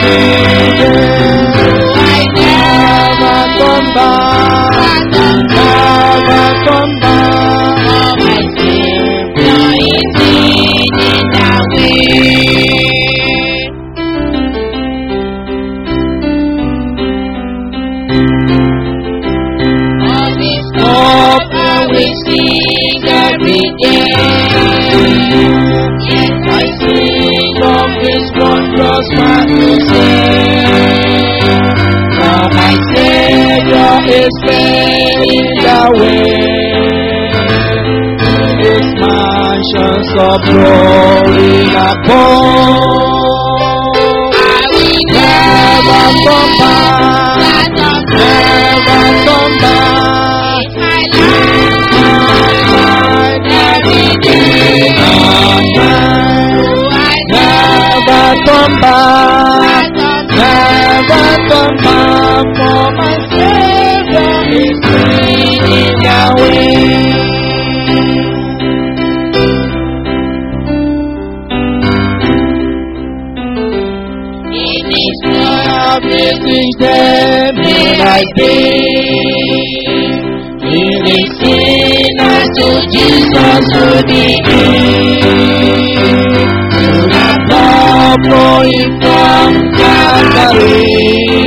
Never come back. Never come back. Hope and we sing every day. Yes, I sing of His wondrous mercy. Now my Savior is fading away. His mansions of glory above. I will Never come back. never Never come back. my life every day. Never come back. Never come back. For my Savior is fading away. In His Amazing day may I be. Leading sinners to Jesus to the end. To the love flowing from Calvary.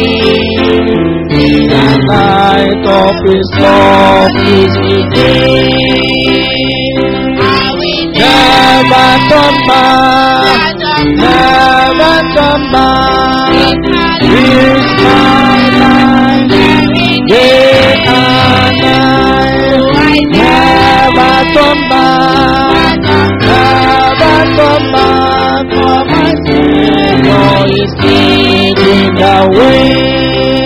In the light of His love is within. I will Never come back. Never come back. Is my life day and night. Never come back. Never come back. For my Savior is leading the way.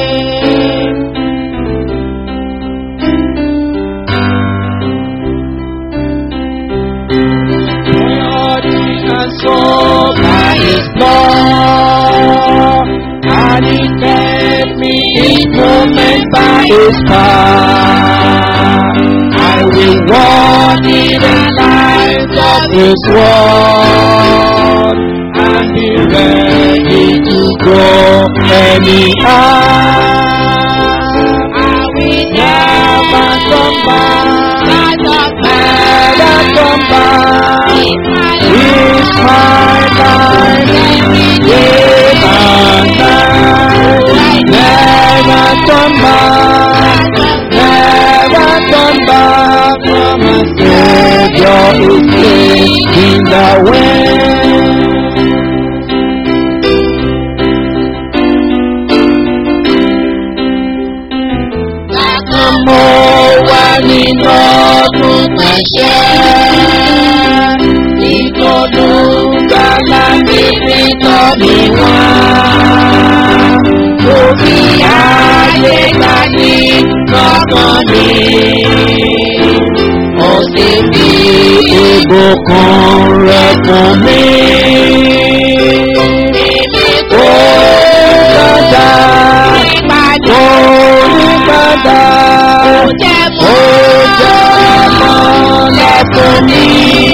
Body and soul by His blood, and He kept me in moment by His power. I will walk in the light of His word, and be ready to go anyhow. I will never come back, never come back. Is my life day and night. Never come back, never come back. For my Savior is taking the way. Mo wà nínú ọdún pẹ̀ṣẹ́. Ìtọ́jú gbàgbà bíbí tọ́ mi wá. Òbí ayé gbà ní lọ́kàn mi. Ó sì fi ìbùkún rẹ̀ fún mi. Ó padà, ó ní padà. Ó jẹ́ mọ́lá fún mi.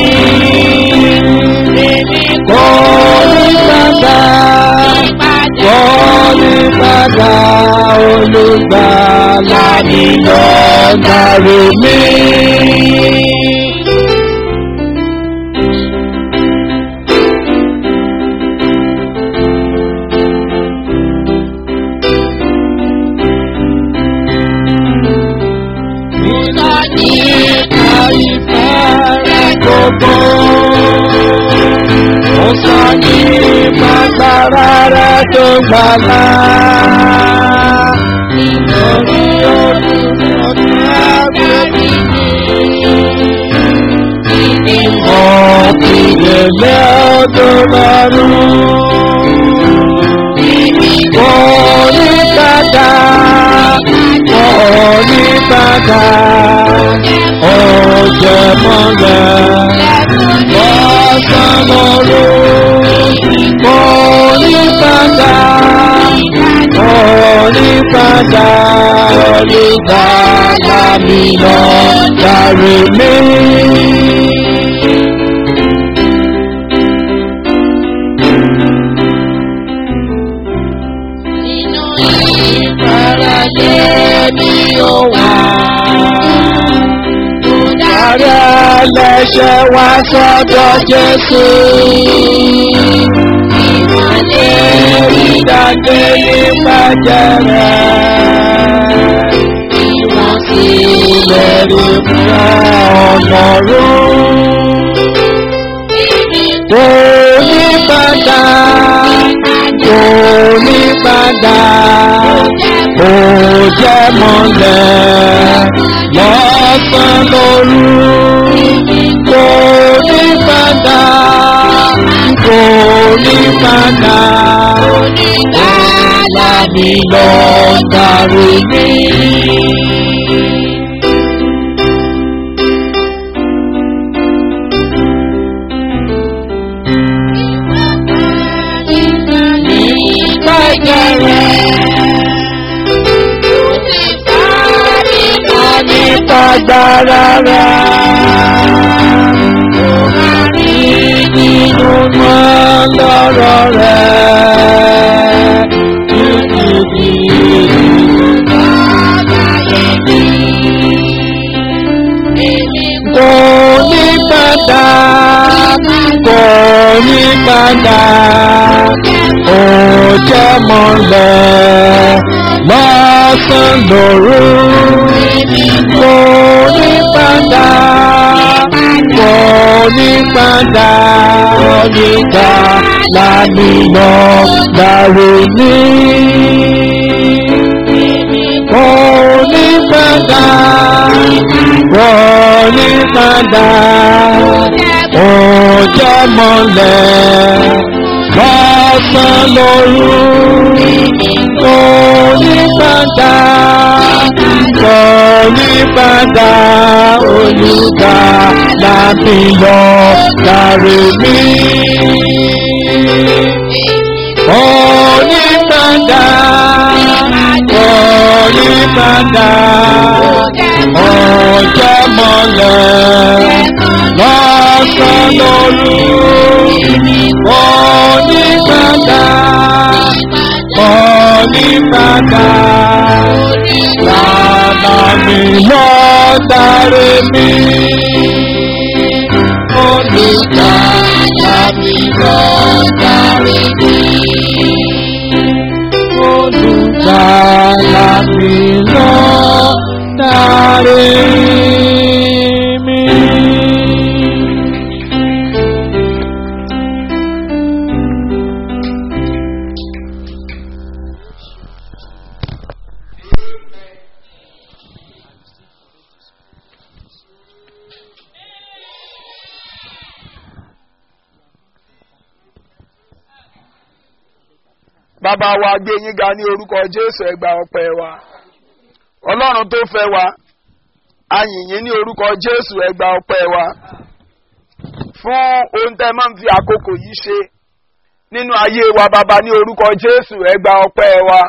Kò ní padà, kò ní padà. Olùgbàlà mi lọ́gà rẹ̀ mi. Ìtọ́jú àìfẹ́ gbogbo. Ó sọ ní pàtàrà rẹ̀ tó gbàlá. Nítorí ọdún ọdún àgbẹ̀bí mi. Ọ̀kìlẹ̀lẹ̀ ọdún lọ́rùn. Kò ní padà, kò ní padà. Ọjọ́ mọ́lẹ̀ lọ́sàn lóru. Kò ní padà, kò ní padà. Olùgbàlà mi lọ darí mi. ìfarajẹ mi ò wá. Ààrẹ ẹlẹ́ṣẹ̀ wá sọ́dọ̀ Jésù. Ìmọ̀lẹ̀ Ìdàgbé nípa jẹrẹ. ìwọ̀n sí Lẹ́rí fún ọlọ́run. Kò ní padà. Kò ní padà. Kò jẹ́ mọ́lẹ̀ lọ́sàn lóru. Kò ní padà. Kò ní padà. Gbàlà mi lọ darí mi. Nígbà jẹrẹ. Wọ́n nípa gbára rẹ̀. Rí nínú mọ́ lọ́rọ̀ rẹ̀. Títí Kò ní padà. Kò ní padà. Kò jẹ́ mọ́lẹ̀ lọ́sàn lóru. Kò ní padà. Kò ní padà. Onígbà lámì lọ dàrú ní. Kò ní padà. Kò ní padà. Ó jẹ́ mọ́lẹ̀ lọ́sàn lóru. Kò ní padà. Kò ní padà. Olùgbà láti lọ darí mi. Kò ní padà. Kò ní padà. Ó jẹ́ mọ́lẹ̀ lọ́sàn lóru. Kò ní padà. Kò ní padà. Lànà mi lọ darí mi. Olùkà láti lọ darí mi. Olùkà láti lọ darí mi. bàbá wa gbé yín ga ní orúkọ jésù ẹgbà ọpẹ́ wa ọlọ́run tó fẹ́ wa ayìnyín ní orúkọ jésù ẹgbà ọpẹ́ wa fún ohun tẹ́ máa ń fi àkókò yìí ṣe nínú ayé wa bàbá ní orúkọ jésù ẹgbà ọpẹ́ wa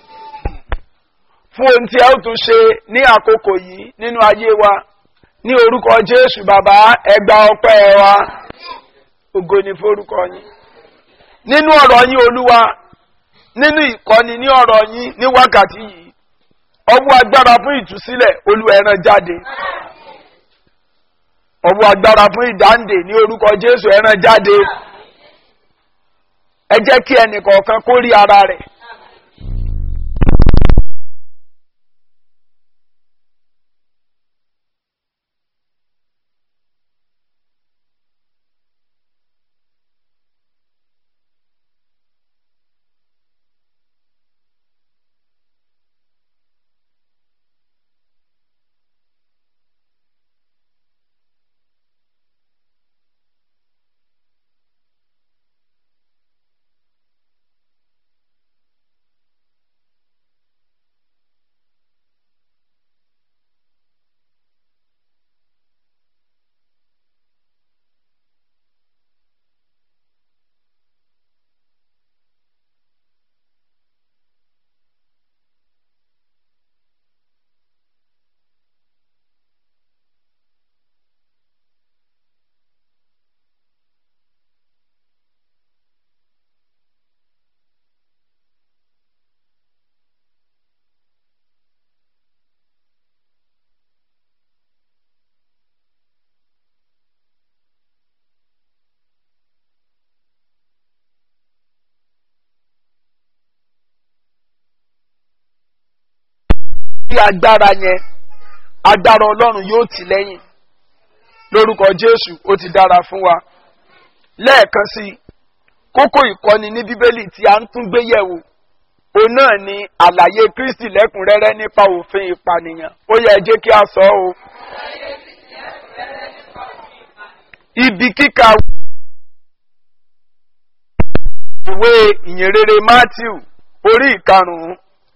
fún ohun tí ẹ ó tún ṣe ní àkókò yìí nínú ayé wa ní orúkọ jésù bàbá ẹgbà ọpẹ́ wa ògo ni forúkọ yín nínú ọ̀rọ̀ yín olúwa nínú ìkọ́ni ní ọ̀rọ̀ yín ní wákàtí yìí ọwọ́ agbára fún ìtúsílẹ̀ olúwa ẹran jáde ọwọ́ agbára fún ìdáǹdè ní orúkọ jésù ẹran jáde ẹ jẹ́ kí ẹnì kọ̀ọ̀kan kó rí ara rẹ̀. bí agbára yẹn agbára ọlọ́run yóò tì lẹ́yìn lórúkọ jésù ó ti dára fún wa lẹ́ẹ̀kan sí i kókó ìkọ́ni ní bíbélì tí a ń tún gbé yẹ̀wò òun náà ni àlàyé kristi lẹ́kùnrẹ́rẹ́ nípa òfin ìpànìyàn ó yẹ ẹ jẹ́ kí a sọ ọ́ o. ibi kíkà ìwé ìyìnrere matthew orí ìkarùn-ún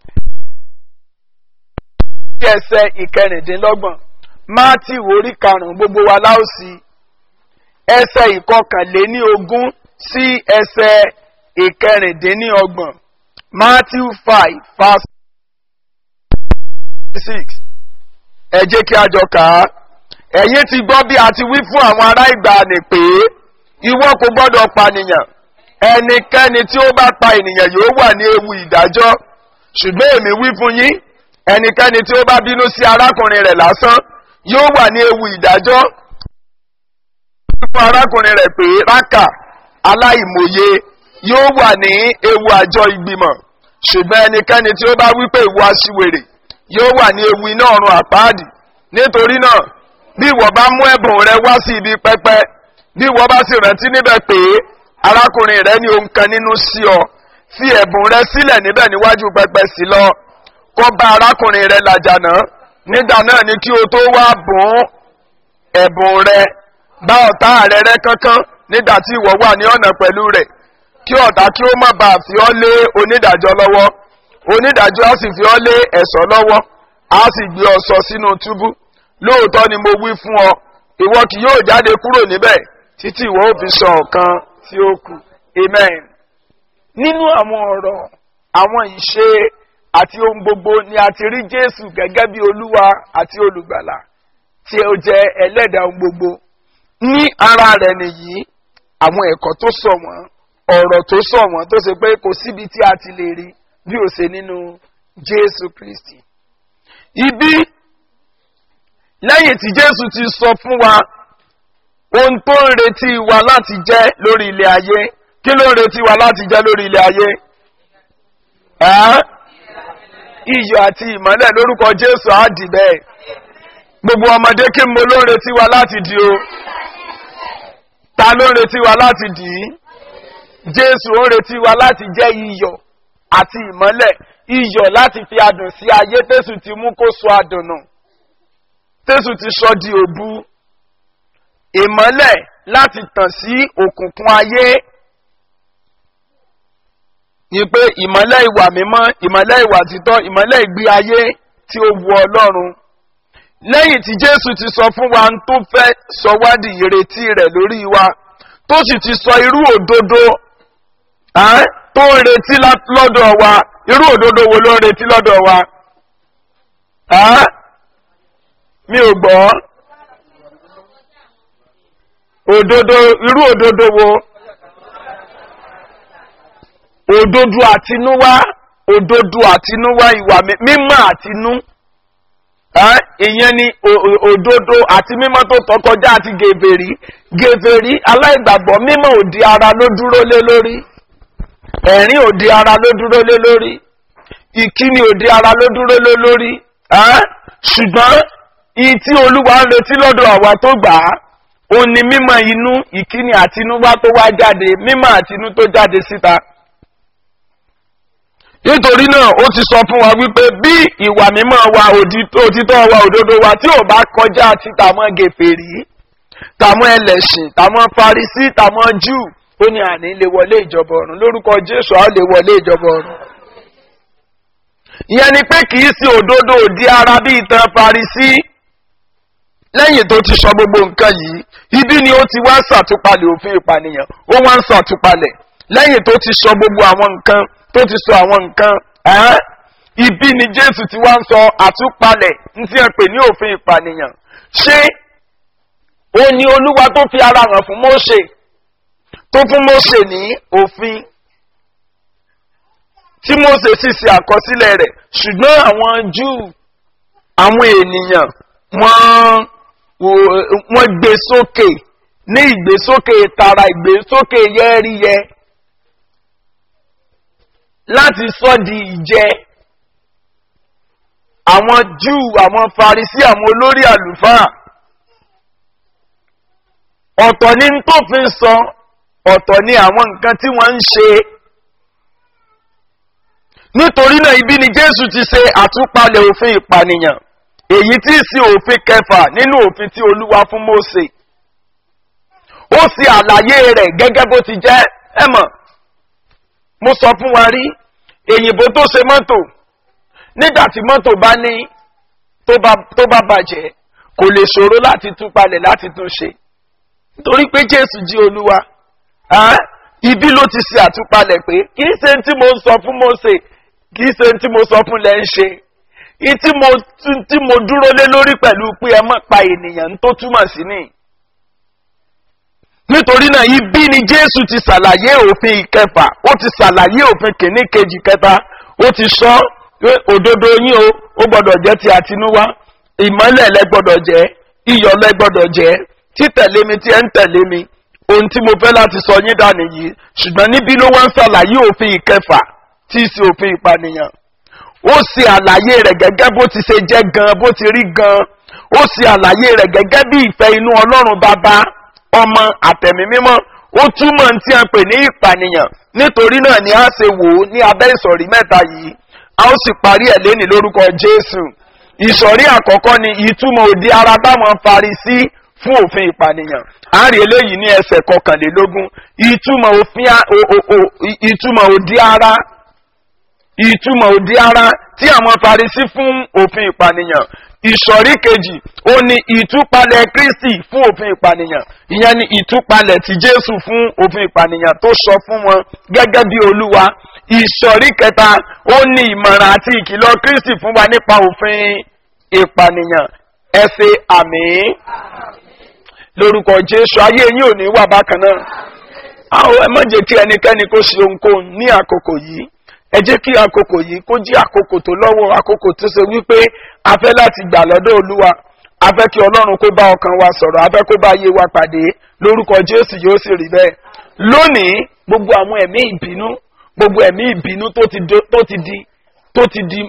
sí ẹsẹ̀ ìkẹrìndínlọ́gbọ̀n matthew orí karùn-ún gbogbo wa láòsì ẹsẹ̀ ìkọkànléní ogún sí ẹsẹ̀ ìkẹrìndínlọ́gbọ̀n matthew five verse six ẹ jẹ́ kí a jọ kà á ẹ̀yin ti gbọ́ bí a ti wí fún àwọn ará ìgbàanì pé ìwọ kò gbọ́dọ̀ pànìyàn ẹnikẹ́ni tí ó bá pa ènìyàn yóò wà ní ewu ìdájọ́ ṣùgbọ́n èmi wí fún yín ẹnikẹ́ni tí ó bá bínú sí arákùnrin rẹ̀ lásán yóò wà ní ewu ìdájọ́ fún arákùnrin rẹ̀ pé rákà aláìmọye yóò wà ní ewu àjọ ìgbìmọ̀ ṣùgbọ́n ẹnikẹ́ni tí ó bá wí pé ìwọ aṣiwèrè yóò wà ní ewu iná ọ̀run àpáàdì nítorí náà bí ìwọ bá mú ẹ̀bùn rẹ wá sí ibi pẹpẹ bí ìwọ bá sì rántí níbẹ̀ pé arákùnrin rẹ ní ohun kan nínú sí ọ fi ẹ̀bùn rẹ sílẹ̀ níbẹ̀ níwájú pẹpẹ sí lọ kó bá arákùnrin rẹ làjà náà nígbà náà ni kí o tó wá bùn ẹ̀bùn rẹ bá ọ̀tá rẹ rẹ kankan nígbà tí ìwọ wà ní ọ̀nà pẹ̀lú rẹ̀ kí ọ̀tá kí ó má bàa fi ọ́ lé onídàájọ́ lọ́wọ́ onídàájọ́ á sì fi ọ́ lé ẹ̀ṣọ́ lọ́wọ́ á sì gbé ọ sọ sínú túbú lóòótọ́ ni mo wí fún ọ ìwọ kì yóò jáde kúrò níbẹ̀ títí ìwọ ò fi sọ ọ̀kan tí ó kù amen. nínú àwọn ọ̀rọ̀ àwọn ìṣe àti ohun gbogbo ni a ti rí jésù gẹ́gẹ́ bí olúwa àti olùgbàlà tí ó jẹ́ ẹlẹ́dàá ohun gbogbo ní ara rẹ̀ nìyí àwọn ẹ̀kọ́ tó sọ wọ́n ọ̀rọ̀ tó sọ wọ́n tó ṣe pé kò síbi tí a ti lè rí bí ó ṣe nínú jésù kristi. ibi lẹ́yìn tí jésù ti sọ fún wa ohun tó ń retí wa láti jẹ́ lórí ilé ayé kí ló ń retí wa láti jẹ́ lórí ilé ayé? iyọ̀ àti ìmọ́lẹ̀ lórúkọ jésù á dì bẹ́ẹ̀ gbogbo ọmọdé kí mo ló ń retí wa láti di o ta ló ń retí wa láti dì í jésù ó ń retí wa láti jẹ́ iyọ̀ àti ìmọ́lẹ̀ iyọ̀ láti fi adùn sí ayé tẹ́sù ti mú kó sọ adùn nù tẹ́sù ti sọ di òbu ìmọ́lẹ̀ láti tàn sí òkùnkùn ayé ni pé ìmọ́lẹ̀ ìwà mímọ́ ìmọ́lẹ̀ ìwà títọ́ ìmọ́lẹ̀ ìgbé ayé tí ó wu ọlọ́run lẹ́yìn tí jésù ti sọ fún wa tó fẹ́ sọ wádìí ìrètí rẹ̀ lórí wa tó sì ti sọ irú òdodo tó ń retí lọ́dọ̀ wa irú òdodo wo ló ń retí lọ́dọ̀ wa mi ò gbọ́ òdodo irú òdodo wo òdodo àtinúwá òdodo àtinúwá ìwà mímọ́ àtinú ìyẹn ni òdodo àti mímọ́ tó tọkọjá àti gèvèrí gèvèrí aláìgbàgbọ́ mímọ́ òdi ara ló dúró lé lórí ẹ̀rín òdi ara ló dúró lé lórí ìkíni òdi ara ló dúró lé lórí ṣùgbọ́n ìyí tí olúwa ń retí lọ́dọ̀ àwa tó gbà á òun ni mímọ́ inú ìkíni àtinúwá tó wá jáde mímọ́ àtinú tó jáde síta nítorí náà ó ti sọ fún wa wípé bí ìwà mímọ́ wa òtítọ́ wa òdodo wa tí ò bá kọjá ti tàmọ́ gèfèrí tàmọ́ ẹlẹ́sìn tàmọ́ farisí tàmọ́ júù ó ní àní lè wọlé ìjọba ọ̀run lórúkọ jésù á lè wọlé ìjọba ọ̀run. ìyẹn ni pé kì í sí òdodo òdi ara bí ìtàn farisí lẹ́yìn tó ti sọ gbogbo nǹkan yìí ibi ni ó ti wá ṣàtúpalẹ̀ òfin ìpànìyàn ó wá ń ṣàtúpalẹ̀ lẹ́yìn tó ti sọ gbogbo àwọn nǹkan tó ti sọ àwọn nǹkan ibi ni jésù ti wá ń sọ àtúpalẹ̀ ní tí wọ́n pè ní òfin ìpànìyàn ṣé ó ní olúwa tó fi ara hàn fún mose tó fún mose ní òfin tí mose sì ṣe àkọsílẹ̀ rẹ̀ ṣùgbọ́n àwọn júù àwọn ènìyàn wọ́n wọ́n gbé sókè ní ìgbésókè tara ìgbésókè yẹ́ríyẹ́ láti sọ di ìjẹ àwọn júù àwọn farisí àwọn olórí àlùfáà ọ̀tọ̀ ni tó fi ń sọ ọ̀tọ̀ ni àwọn nǹkan tí wọ́n ń ṣe nítorí náà ibi ni jésù ti ṣe àtúpalẹ̀ òfin ìpànìyàn èyí tí í sí òfin kẹfà nínú òfin tí olúwa fún mose ó sì àlàyé rẹ̀ gẹ́gẹ́ bó ti jẹ́ ẹ mọ̀ mo sọ fún wa rí èyìnbó tó ṣe mọ́tò nígbà tí mọ́tò bá ní tó bá bàjẹ́ kò lè ṣòro láti tún palẹ̀ láti tún ṣe torí pé jésù jí olúwa ibi ló ti ṣe àtúpalẹ̀ pé kì í ṣe tí mo sọ fún mose kì í ṣe tí mo sọ fún lẹ́ ń ṣe tí mo tí mo dúró lé lórí pẹ̀lú pé ẹ mọ̀ pa ènìyàn tó túmọ̀ sí ni nítorí náà ibi ni jésù ti ṣàlàyé òfin ìkẹfà ó ti ṣàlàyé òfin kìíní kejì kẹta ó ti sọ pé òdodo yín o ó gbọdọ̀ jẹ́ ti àtinúwá ìmọ́lẹ̀ lẹ gbọdọ̀ jẹ́ iyọ̀ lẹ gbọdọ̀ jẹ́ títẹ̀lé mi tí ẹ ń tẹ̀lé mi ohun tí mo fẹ́ láti sọ yín dànù yìí ṣùgbọ́n níbí ló wá ń ṣàlàyé òfin ìkẹfà tí í ṣe òfin ìpànìyàn ó ṣe àlàyé rẹ̀ gẹ́gẹ́ bó ti ṣe jẹ́ gan bó ti rí gan ó ṣe àlàyé rẹ̀ gẹ́gẹ́ bí ìfẹ́ inú ọlọ́run bàbá ọmọ àtẹ̀mí mímọ́ ó túmọ̀ tí a pè ní ìpànìyàn nítorí náà ni a ṣe wò ó ní abẹ́ ìsọ̀rí mẹ́ta yìí a ó sì parí ẹ̀ léni lórúkọ jésù ìsọ̀rí àkọ́kọ́ ni ìtumọ̀ òdi ara báwọn farisí fún òfin ìpànìyàn a rí eléyìí ní ẹsẹ̀ kọkànlélógún ìtumọ̀ òfin ìtumọ̀ òdi ara ìtumọ̀ òdi ara tí àwọn farisí fún òfin ìpànìyàn ìsọ̀rí kejì ó ní ìtúpalẹ̀ kristi fún òfin ìpànìyàn ìyẹn ni ìtúpalẹ̀ ti jésù fún òfin ìpànìyàn tó sọ fún wọn gẹ́gẹ́ bí olúwa ìsọ̀rí kẹta ó ní ìmọ̀ràn àti ìkìlọ̀ kristi fún wa nípa òfin ìpànìyàn ẹ ṣe àmì lórúkọ jésù ayé yín ò ní wà bákan náà àwọn ẹ má jẹ́ kí ẹnikẹ́ni kó ṣe ohunkóhun ní àkókò yìí ẹ jẹ́ kí àkókò yìí kó jí àkókò tó lọ́wọ́ àkókò tó ṣe wípé a fẹ́ láti gbà lọ́dọ̀ olúwa a fẹ́ kí ọlọ́run kó bá ọkàn wa sọ̀rọ̀ a fẹ́ kó bá ayé wa pàdé lórúkọ jésù yóò sì rí bẹ́ẹ̀ lónìí gbogbo àwọn ẹ̀mí ìbínú gbogbo ẹ̀mí ìbínú tó ti di tó ti di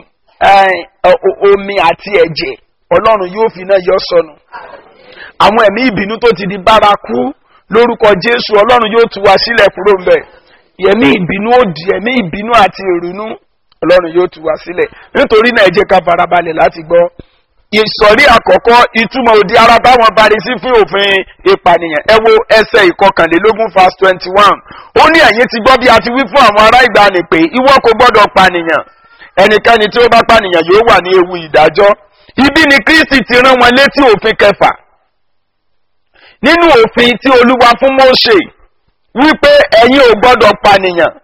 omi àti ẹ̀jẹ̀ ọlọ́run yóò fi náà yọ sọnù àwọn ẹ̀mí ìbínú tó ti di bárakú lórúkọ jésù ọlọ́run yóò tú wa sílẹ̀ kúrò ńbẹ̀ ẹ̀mí ìbínú òdì ẹ̀mí ìbínú àti ìrònú ọlọ́run yóò tú wa sílẹ̀ nítorí náà ẹ jẹ́ ká farabalẹ̀ láti gbọ́ ìsọ̀rí àkọ́kọ́ ìtumọ̀ òdi ara báwọn bari sí fún òfin ìpànìyàn ẹ wo ẹsẹ̀ ìkọkànlélógún verse twenty one ó ní ẹ̀yìn ti gbọ́ bí a ti wí fún àwọn ará ìgbàanì pé ìwọ kò gbọ́dọ̀ pànìyàn ẹnikẹ́ni tí ó bá pànìyàn yóò wà ní ewu ìdájọ́ ibi ni kristi ti rán wọn létí òfin kẹfà nínú òfin tí olúwa fún mose wípé ẹ̀yin ò gbọ́dọ̀ pànìyàn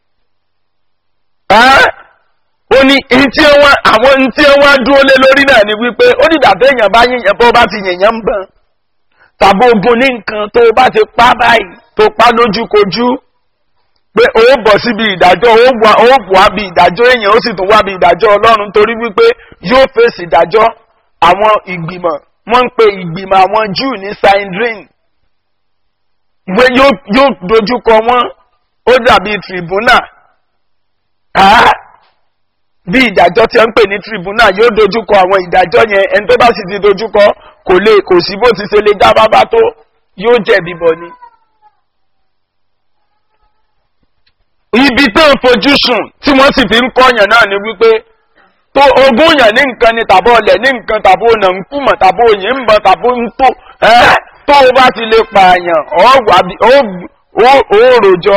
ó ní ntí wọn àwọn ntí wọn dúró lé lórí náà ni wípé ó ní dàbí èèyàn bá yíyan bó bá ti yìnyín ń bọ̀n tàbí ogun ní nǹkan tó bá ti pa báyìí tó pa lójúkojú pé ó bọ̀ síbi ìdájọ́ ó bọ̀ wá bí ìdájọ́ èèyàn ó sì tún wá bí ìdájọ́ ọlọ́run torí wípé yóò fèsì ìdájọ́ àwọn ìgbìmọ̀ wọ́n ń pe ìgbìmọ̀ àwọn júù ní sindrin ìwé yóò dojúkọ wọn ó dàbí tribunal bí ìdájọ́ tí wọ́n ń pè ní tribunal yóò dojúkọ àwọn ìdájọ́ yẹn ẹni tó bá sì ti dojúkọ kò lè kò sí bó ti ṣe lè dá bábá tó yóò jẹ̀bi bọ̀ ni. ibi tó ń fojú sùn tí wọ́n sì fi ń kọ́yàn náà ni wípé tó ogún yàn ní nǹkan ni tàbí ọlẹ̀ ní nǹkan tàbí ọ̀nà ń kùmọ̀ tàbí òyìn ń bọ̀ tàbí ń tó ẹ́ tó o bá ti lè pààyàn ó rojọ́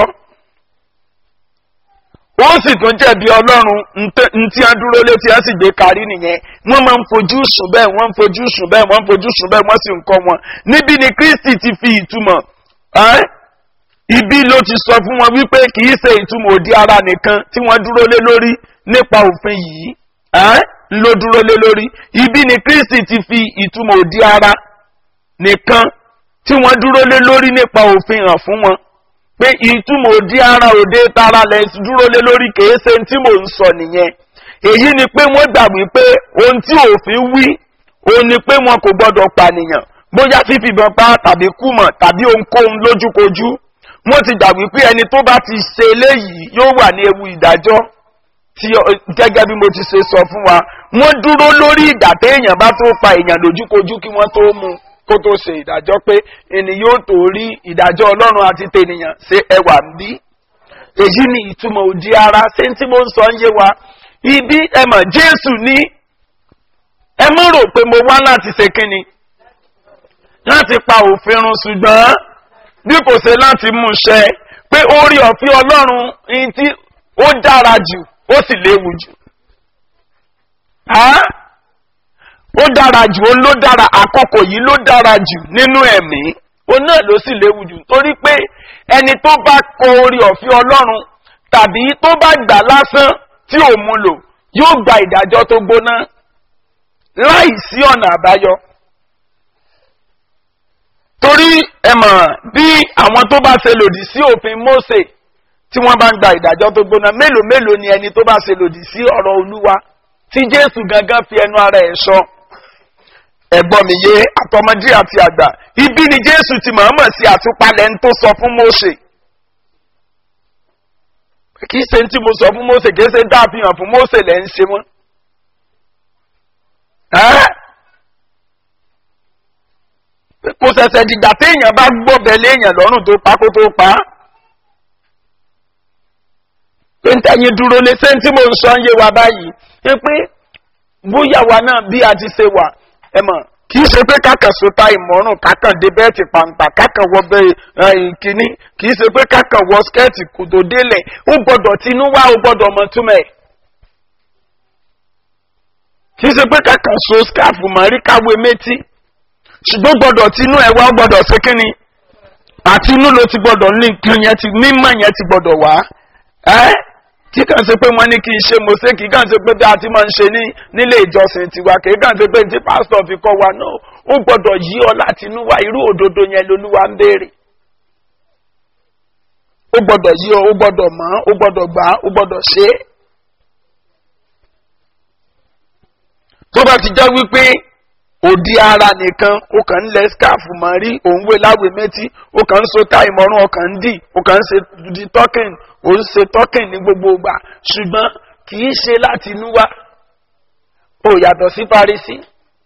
ó sì tún jẹ̀bi ọlọ́run ntí a dúró létí a sì gbé kárí nìyẹn wọ́n máa ń fojú sùn bẹ́ẹ̀ wọ́n ń fojú sùn bẹ́ẹ̀ wọ́n ń fojú sùn bẹ́ẹ̀ wọ́n sì ń kọ́ wọn níbi ni kristi ti fi ìtumọ̀ ibi ló ti sọ fún wọn wípé kì í ṣe ìtumọ̀ òdi ara nìkan tí wọ́n dúró lé lórí nípa òfin yìí ló dúró lé lórí ibi ni kristi ti fi ìtumọ̀ òdi ara nìkan tí wọ́n dúró lé lórí nípa òfin hàn fún wọn pé ìtumọ̀ òdi ara òde tara lẹ̀ dúró lé lórí kìí ṣe tí mò ń sọ nìyẹn èyí ni pé wọ́n gbà wípé ohun tí òfin wí òun ni pé wọn kò gbọ́dọ̀ pànìyàn bóyá fífìbọn pa tàbí kùmọ̀ tàbí ohunkóhun lójúkojú wọ́n ti gbà wípé ẹni tó bá ti ṣe eléyìí yóò wà ní ewu ìdájọ́ tí gẹ́gẹ́ bí mo ti ṣe sọ fún wa wọ́n dúró lórí ìgbà téèyàn bá tó pa èèyàn lójúkojú kí wọ́n tó mú kó tó ṣe ìdájọ́ pé ènìyàn yóò tó rí ìdájọ́ ọlọ́run àti tènìyàn ṣe ẹwà ń bí èyí ni ìtumọ̀ òdi ara ṣé tí mo ń sọ ń yé wa ibi ẹ mọ̀ jésù ní ẹ mọ̀ rò pé mo wá láti ṣe kínni láti pa òfin run ṣùgbọ́n bí kò ṣe láti mú ṣẹ pé orí ọ̀fin ọlọ́run ní tí ó dára jù ó sì léwu jù ó dára jù ó ló dára àkókò yìí ló dára jù nínú ẹ̀mí ó náà ló sì léwu jù torí pé ẹni tó bá kọ orí ọ̀fin ọlọ́run tàbí tó bá gbà lásán tí ò mú lò yóò gba ìdájọ́ tó gbóná láì sí ọ̀nà àbáyọ. torí ẹ mọ̀ bí àwọn tó bá ṣe lòdì sí òfin Mósè tí wọ́n bá ń gba ìdájọ́ tó gbóná mélòó mélòó ni ẹni tó bá ṣe lòdì sí ọ̀rọ̀ Olúwa tí Jésù gangan fi ẹnu ara ẹ̀ sọ ẹ̀gbọ́n mi yé àtọmọdé àti àgbà ibi ni Jésù ti mọ̀ọ́mọ̀ sí àtúpalẹ̀ ń tó sọ fún Mósè kì í ṣe tí mo sọ fún Mósè kì í ṣe dá àfihàn fún Mósè lẹ́ ń ṣe mọ́ kò ṣẹ̀ṣẹ̀ dìgbà téèyàn bá gbọ́bẹ̀ léèyàn lọ́rùn tó pa kó tó pa á pé ń tẹ̀yìn dúró lé ṣé tí mo ń sọ ń yé wa báyìí ṣé pé bóyá wa náà bí a ti ṣe wà ẹ mọ̀ kì í ṣe pé kákan sota ìmọ̀ràn kákan dé bẹ́ẹ̀tì pàǹpà kákan wọ bẹ́ẹ̀ kínní kì í ṣe pé kákan wọ skẹ́ẹ̀tì kòtò délẹ̀ ó gbọ́dọ̀ tinú wá ó gbọ́dọ̀ mọ túmẹ̀. kì í ṣe pé kákan so skáàfù mọ̀ rí káwé méjì ṣùgbọ́n gbọ́dọ̀ tinú ẹ̀ wá ó gbọ́dọ̀ ṣe kínní àti inú ló ti gbọ́dọ̀ ní nǹkan yẹn ti mímọ̀ yẹn ti gbọ́dọ̀ wá ẹ́ kí kàn ṣe pé wọ́n ní kí n ṣe mọ̀ọ́sẹ́ kí kàn ṣe pé bí a ti máa ń ṣe ní nílé ìjọsìn tiwa kì í kàn ṣe pé tí pásítọ̀ fi kọ́ wa náà ó gbọ́dọ̀ yí ọ láti inú wa irú òdodo yẹn lolúwa ń béèrè. ó gbọ́dọ̀ yí ọ ó gbọ́dọ̀ mọ̀ ó gbọ́dọ̀ gbà ó gbọ́dọ̀ ṣe é. tó bá ti jẹ́ wípé òdi ara nìkan ó kàn ń lẹ skáàfù mọ́ rí òun wé láwé méjì ó kàn ń so táì mọ́rún ọkàn ń dì ó kàn ń ṣe di tọ́kìn ó ń ṣe tọ́kìn ní gbogbo ìgbà ṣùgbọ́n kì í ṣe láti inú wá ó yàtọ̀ sí Farisí.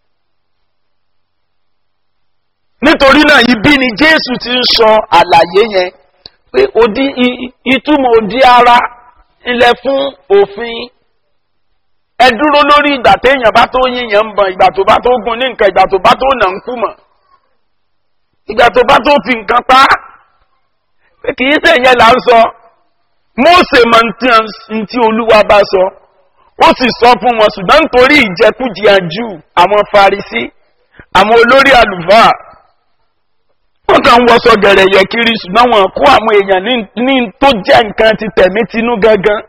nítorí náà ibi ni Jésù ti ń sọ àlàyé yẹn pé òdi ìtumọ̀ òdi ara ilẹ̀ fún òfin ẹ dúró lórí ìgbà téèyàn bá tó yíyan ń bọ̀ ìgbà tó bá tó gun ní nǹkan ìgbà tó bá tó nà ń kú mọ̀ ìgbà tó bá tó fi nǹkan pa á pé kì í ṣe ìyẹn là ń sọ Mósè mọ ntí olúwa bá sọ ó sì sọ fún wọn ṣùgbọ́n nítorí ìjẹkújẹ jù àwọn Farisí àwọn olórí àlùfáà wọ́n kàn ń wọṣọ gẹ̀rẹ̀ yẹ kiri ṣùgbọ́n wọn kó àwọn èèyàn ní tó jẹ́ nǹkan ti tẹ̀mí tinú gangan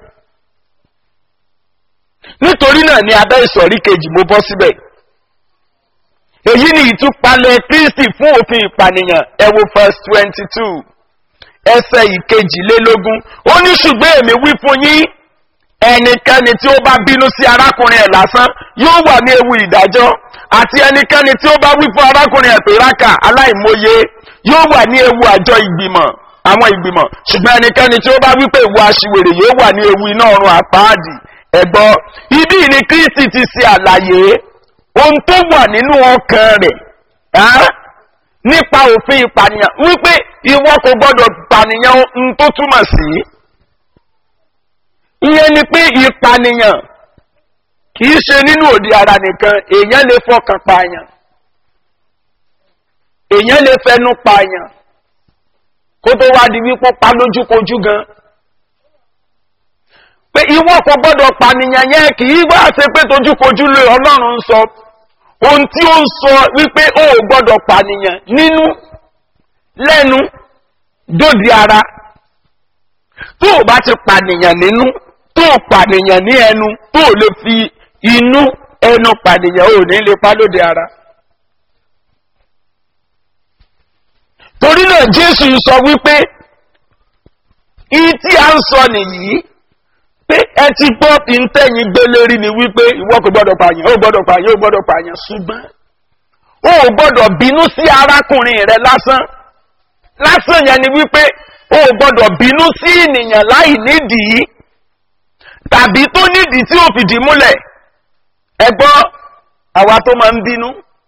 nítorí náà ní abẹ́ ìsọ̀rí kejì mo bọ́ síbẹ̀ èyí ni ìtúpalẹ̀ Kristi fún òfin ìpànìyàn ẹ wo verse twenty two ẹsẹ̀ ìkejìlélógún ó ní ṣùgbọ́n èmi wí fún yín ẹnikẹ́ni tí ó bá bínú sí arákùnrin ẹ̀ lásán yóò wà ní ewu ìdájọ́ àti ẹnikẹ́ni tí ó bá wí fún arákùnrin ẹ̀ pé rákà aláìmọye yóò wà ní ewu àjọ ìgbìmọ̀ àwọn ìgbìmọ̀ ṣùgbọ́n ẹnikẹ́ni tí ó bá wí pé ìwà aṣiwèrè yóò wà ní ewu iná ọ̀run àpáàdì ẹ̀gbọ́ ibi ni Kristi ti ṣe àlàyé ohun tó wà nínú ọkàn rẹ̀ nípa òfin ìpànìyàn wípé ìwọ kò gbọdọ̀ pànìyàn ohun tó túmọ̀ sí ìyẹn ni pé ìpànìyàn kì í ṣe nínú òdi ara nìkan èèyàn lè fọkàn pààyàn èèyàn lè fẹnu pààyàn kó tó wá di wípé pa lójúkojú gan pé ìwọ kò gbọdọ̀ pànìyàn yẹn kì í wá ṣe pé tójúkojú lè ọlọ́run sọ ohun tí ó ń sọ wípé ó gbọdọ̀ pànìyàn nínú lẹ́nu dòdì ara tó o bá ti pànìyàn nínú tó o pànìyàn ní ẹnu tó o lè fi inú ẹnu pànìyàn ò ní lè pa lóde ara. torí náà jésù sọ wípé ìyí tí a ń sọ nìyí pé ẹ ti gbọ́ ìntẹ́yìn gbélérí ni wípé ìwọ kò gbọ́dọ̀ pààyàn ó gbọ́dọ̀ pààyàn ó gbọ́dọ̀ pààyàn ṣùgbọ́n ó gbọ́dọ̀ bínú sí arákùnrin rẹ lásán lásán yẹn ni wípé ó gbọ́dọ̀ bínú sí ènìyàn láì nídìí tàbí tó nídìí tí ó fìdí múlẹ̀ ẹ gbọ́ àwa tó máa ń bínú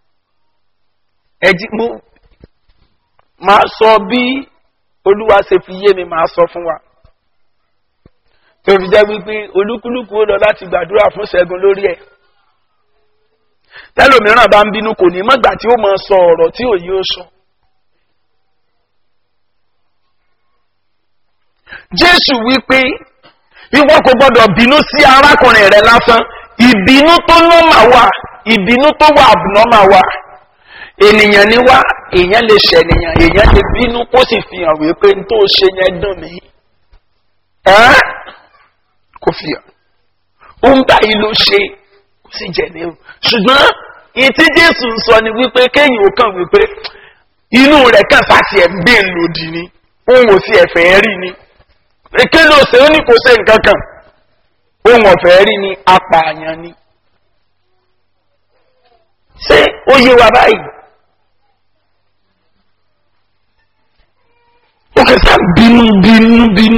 ẹ jí mo máa sọ bí olúwa ṣe fi yé mi máa sọ fún wa tó fi jẹ́ wípé olúkúlùkù ó lọ láti gbàdúrà fún ṣẹ́gun lórí ẹ̀ tẹ́lòmíràn bá ń bínú kò ní mọ́gbà tí ó máa sọ ọ̀rọ̀ tí òye ó sọ. jésù wípé ìwọ kò gbọdọ̀ bínú sí arákùnrin rẹ lásán ìbínú tó nọ́mà wà ìbínú tó wà abùnọ́mà wà ènìyàn ni wá èèyàn lè ṣẹ̀nìyàn èèyàn lè bínú kó sì fi hàn wípé n tó ṣe yẹn dùn mí ẹ́ kò fi hàn ó ń báyìí ló ṣe kò sì jẹ̀ ní o ṣùgbọ́n ìtí jésù ń sọ ni wípé kéèyàn ó kàn wípé inú rẹ̀ kàn sáti ẹ̀ ń gbé lòdì ni òun ò sí ẹ̀fẹ̀ rí ni èké ló ṣe ó ní kò ṣe nǹkan kan òun ọ̀fẹ́ rí ni apààyàn ni ṣé ó yé wa báyìí ó kẹsà bínú bínú bínú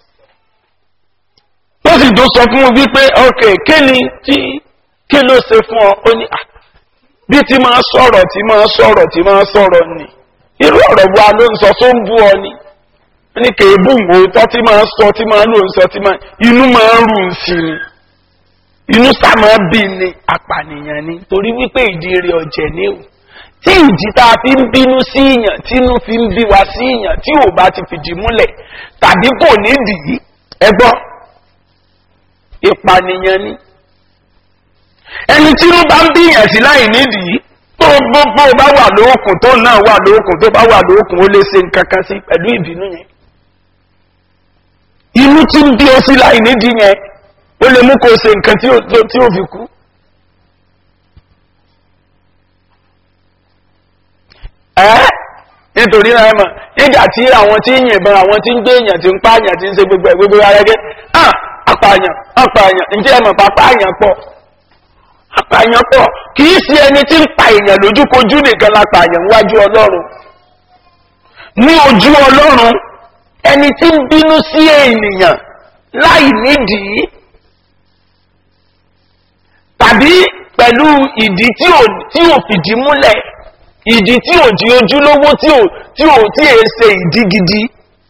ó sì tó sọ fún un wípé ok kí ni tí kí ló ṣe fún ọ ó ní ah bí tí máa sọ̀rọ̀ tí máa sọ̀rọ̀ tí máa sọ̀rọ̀ ni irú ọ̀rọ̀ wa ló ń sọ tó ń bú ọ ni ní kèébù òótọ́ tí máa sọ tí máa lò ń sọ tí máa inú máa ń rù ń sí ni inú sá máa bí ni apànìyàn ni torí wípé ìdí rẹ̀ ọ̀jẹ̀ ni o tí ìdí tá a fi ń bínú sí ìyàn tí inú fi ń bí wa sí ìyàn tí ò bá ti fìdí múlẹ̀ tàbí kò nídìí ẹ gbọ́ ìpànìyàn ni ẹni tí inú bá ń bí ìyàn sí láì nídìí tó gbogbo bá wà lóòkùn tó náà wà lóòkùn tó bá wà lóòkùn ó lè ṣe nǹkan kan sí pẹ̀lú ìbínú yẹn inú tí ń bí ọ sí láì nídìí yẹn ó lè mú kó o ṣe nǹkan tí ó fi kú. ẹ́ nítorí náà ẹ mọ̀ nígbà tí àwọn tí ń yìnbọn àwọn tí ń gbé èèyàn tí ń pààyàn tí ń ṣe gbogbo ẹ̀ gbogbo ara gẹ́ ah apààyàn apààyàn ǹjẹ́ ẹ mọ̀ pápá àyàn pọ̀ apààyàn pọ̀ kì í ṣe ẹni tí ń pa èèyàn lójúkojú nìkan la pààyàn wájú ọlọ́run ní ojú ọlọ́run ẹni tí ń bínú sí ènìyàn láì nídìí tàbí pẹ̀lú ìdí tí ò tí ò fìdí múlẹ̀ ìdí tí ò di ojúlówó tí ò tí ò tí è ṣe ìdí gidi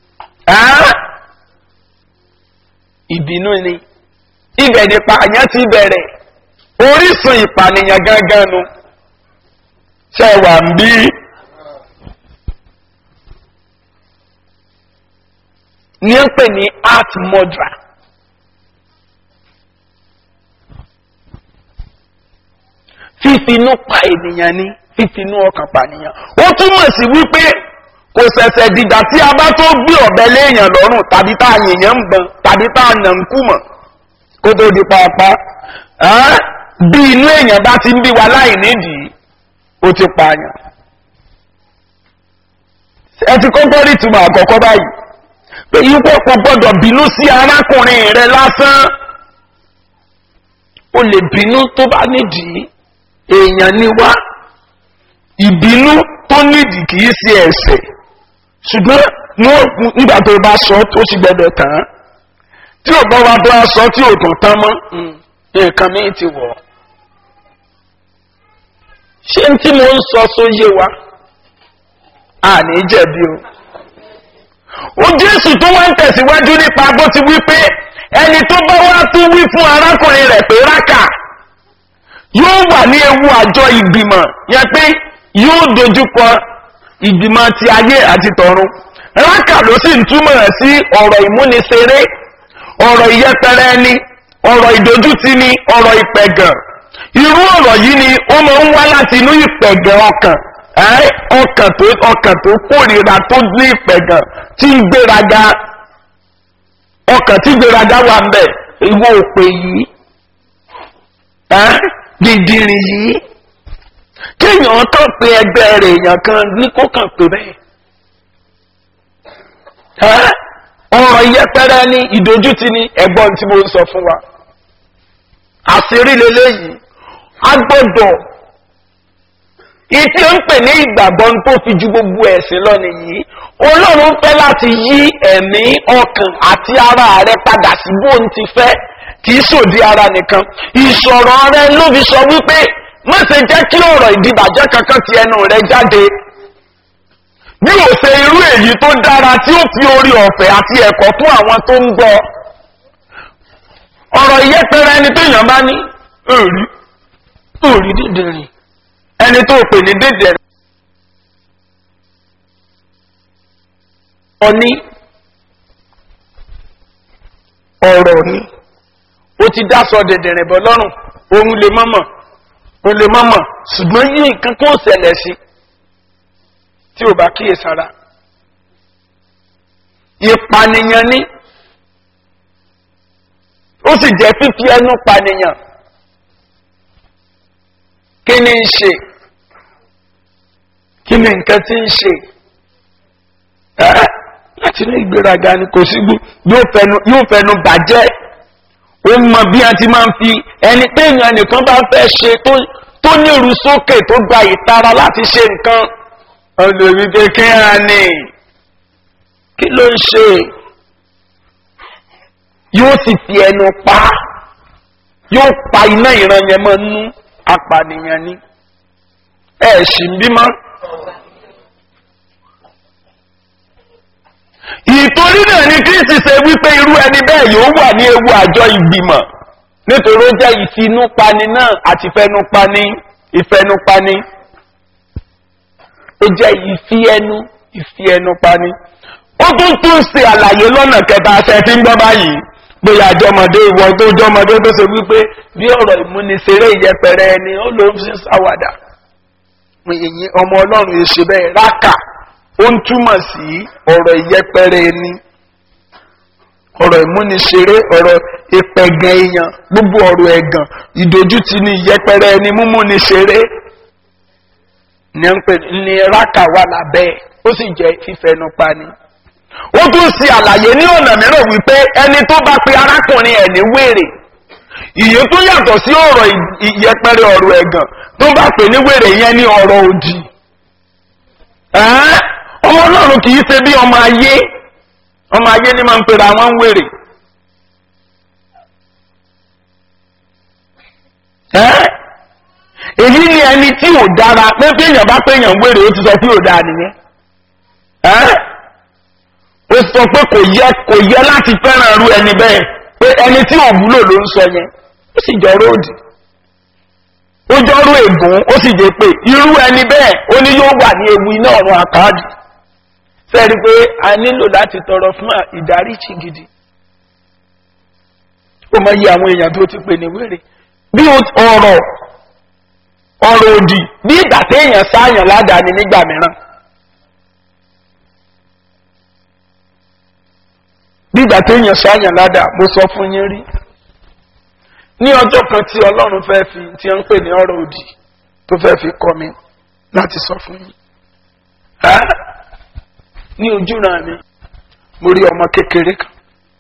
ìbínú ni ibẹ̀ nípa àyàn ti bẹ̀rẹ̀ orísun ìpànìyàn gangan nu ṣẹ̀wà ń bí. ní ń pè ní art murderer. fífinú pa ènìyàn ni fífinú ọkàn pànìyàn. ó túmọ̀ sí wípé kò ṣẹ̀ṣẹ̀ dìgbà tí a bá tó gbé ọ̀bẹ léèyàn lọ́rùn tàbí tá a yìnyín ń bọ̀n tàbí tá a nà ń kú mọ̀ kó tó di pàápàá. bí inú èèyàn bá ti ń bí wa láì nídìí ó ti pààyàn. ẹ ti kọ́kọ́ rí ìtumọ̀ àkọ́kọ́ báyìí pé yípo kò gbọdọ̀ bínú sí arákùnrin rẹ lásán o lè bínú tó bá nídìí èèyàn ni wá ìbínú tó nídìí kìí ṣe ẹ̀ṣẹ̀ ṣùgbọ́n nígbà tó bá sọ tó sì gbọdọ̀ tán tí ò bá wa bá sọ tí ò tàn tán mọ́ nǹkan mi ti wọ̀ ṣé tí mo ń sọ sóyè wa àní jẹ̀bi o ó jésù tó wá ń tẹ̀síwájú nípa bó ti wí pé ẹni tó bá wá tún wí fún arákùnrin rẹ̀ pé rákà yóò wà ní ewu àjọ ìgbìmọ̀ yẹn pé yóò dojúkọ ìgbìmọ̀ ti ayé àti tọ̀run rákà ló sì ń túmọ̀ sí ọ̀rọ̀ ìmúniṣeré ọ̀rọ̀ ìyẹpẹrẹ ẹni ọ̀rọ̀ ìdójútì ni ọ̀rọ̀ ìpẹ̀gàn irú ọ̀rọ̀ yìí ni ó máa ń wá láti inú ìpẹ̀gàn ọkàn ọkàn tó ọkàn tó kórìíra tó ní ìpẹ̀gàn tí ń gbéraga ọkàn tí gbéraga wà ń bẹ̀ ìwọ òpè yìí dìndìnrín yìí kéèyàn kàn pé ẹgbẹ́ rẹ̀ èèyàn kan ní kó kàn pé bẹ́ẹ̀ ọ̀rọ̀ yẹpẹrẹ ní ìdójútì ní ẹ̀gbọ́n tí mo ń sọ fún wa àṣírí lélẹ́yìí a gbọ́dọ̀ ìtí ó ń pè ní ìgbàgbọ́ tó fi ju gbogbo ẹ̀sìn lọ nìyí ọlọ́run fẹ́ láti yí ẹ̀mí ọkàn àti ara rẹ padà sí bó ń ti fẹ́ kì í sòdí ara nìkan ìsọ̀rọ̀ rẹ ló fi sọ wípé má ṣe jẹ́ kí ọ̀rọ̀ ìdìbàjẹ́ kankan ti ẹnu rẹ jáde bí o ṣe irú èyí tó dára tí ó fi orí ọ̀fẹ́ àti ẹ̀kọ́ fún àwọn tó ń gbọ́ ọ̀rọ̀ ìyẹ́pẹ̀rẹ̀ ẹni tó yàn bá ní òrí òrí dídìrín ẹni tó pè ní dídìrín ọní ọ̀rọ̀ ni ó ti dáṣọ dẹ̀dẹ̀rẹ̀ bọ́ lọ́rùn òun lè mọ́mọ̀ òun lè mọ́mọ̀ ṣùgbọ́n yí nǹkan kó ṣẹlẹ̀ sí tí ò bá kíyè sára ìpànìyàn ni ó sì jẹ́ fífi ẹnu pànìyàn kí ni ń ṣe kí ni nǹkan tí ń ṣe ẹ́ láti ní ìgbéraga ni kò sí yóò fẹnu yóò fẹnu bàjẹ́ ó mọ bí a ti máa ń fi ẹni pé èèyàn nìkan bá fẹ́ ṣe tó nírú sókè tó gba ìtara láti ṣe nǹkan olórí kékeré ni kí ló ń ṣe yóò sì fi ẹnu pa yóò pa iná ìran yẹn mọ́ nú apànìyàn ni ẹ̀ sì ń bímọ. ìtorí náà ni kristi ṣe wípé irú ẹni bẹ́ẹ̀ yóò wà ní ewu àjọ ìgbìmọ̀ nítorí ó jẹ́ ìfinúpani náà àti ìfẹnupani ìfẹnupani ó jẹ́ ìfi ẹnu ìfi ẹnu pani ó tún tún ṣe àlàyé lọ́nà kẹta ṣe fi ń gbọ́ báyìí bóyá àjọmọdé ìwọ tó jọmọdé tó ṣe wípé bí ọ̀rọ̀ ìmúniṣeré ìyẹpẹrẹ ẹni ó ló ń fi ṣàwàdà ọmọ ọlọ́run èṣe bẹ́ẹ̀ rákà ó ń túmọ̀ sí ọ̀rọ̀ ìyẹpẹrẹ ẹni ọ̀rọ̀ ìmúniṣeré ọ̀rọ̀ ìpẹ̀gàn èèyàn gbogbo ọ̀rọ̀ ẹ̀gàn ìdójútì ní ìyẹpẹrẹ ẹni múmúniṣeré ní ń pè ní rákà wà lábẹ́ ó sì jẹ́ fífẹnu pani. ó tún ṣe àlàyé ní ọ̀nà mìíràn wípé ẹni tó bá pe arákùnrin ẹ̀ ní wèrè ìyẹn tó yàtọ̀ sí ọ̀rọ̀ ìyẹpẹrẹ ọ̀rọ̀ ẹ̀gàn tó bá pè ní wèrè yẹn ní ọ̀rọ̀ òdì ọmọ ọlọ́run kì í ṣe bí ọmọ ayé ọmọ ayé ni máa ń pera wọn ń wèrè. èyí ni ẹni tí ò dára pé pé èèyàn bá pé èèyàn wèrè ó ti sọ pé ò dáa nìyẹn. ó sọ pé kò yẹ kò yẹ láti fẹ́ràn irú ẹni bẹ́ẹ̀ pé ẹni tí ò wúlò ló ń sọ yẹn ó sì jọ róòdì ó jọ́rú ègún ó sì jẹ́ pé irú ẹni bẹ́ẹ̀ ó ní yóò wà ní ewu iná ọ̀run àkáàdì sẹ́ẹ̀rí pé a nílò láti tọrọ fún ìdáríjì gidi ó mọ iye àwọn èèyàn tó ti pè ní wèrè bí ọ̀rọ̀ ọ̀rọ̀ òdì bí ìgbà téèyàn sáàyàn ládàáni nígbà mìíràn bí ìgbà téèyàn sáàyàn ládàá mo sọ fún yín rí ní ọjọ́ kan tí ọlọ́run fẹ́ fi tí ó ń pè ní ọ̀rọ̀ òdì tó fẹ́ fi kọ́ mi láti sọ fún yín. ní ojúran mi mo rí ọmọ kékeré kan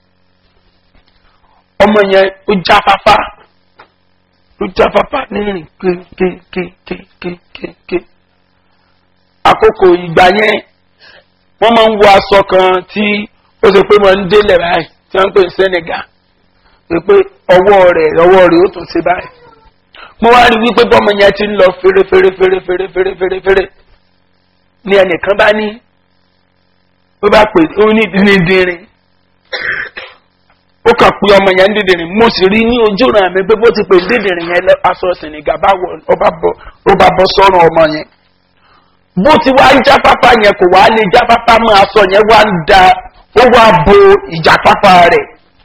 ọmọ yẹn ó jáfáfá ó jáfáfá ní rìn kékékékékéké àkókò ìgbà yẹn wọ́n máa ń wọ aṣọ kan tí ó ṣe pé wọ́n ń délẹ̀ báyìí tí wọ́n ń pè ní senegal pé ọwọ́ rẹ̀ ọwọ́ rẹ̀ ó tún ṣe báyìí. mo wá rí wípé bọ́mọ yẹn ti ń lọ fèrè fèrè fèrè fèrè fèrè fèrè fèrè ni ẹnìkan bá ní ó bá pè ó ní dídìrín ó kàn pé ọmọ yẹn ń dídìrín mo sì rí ní ojú ràn mí pé bó ti pè dídìrín yẹn aṣọ sìnìgà bá wọ ó bá bọ́ sọ́run ọmọ yẹn bó ti wá ń jáfáfá yẹn kò wá lè jáfáfá mọ́ aṣọ yẹn wá ń da ó wá bo ìjáfáfá rẹ̀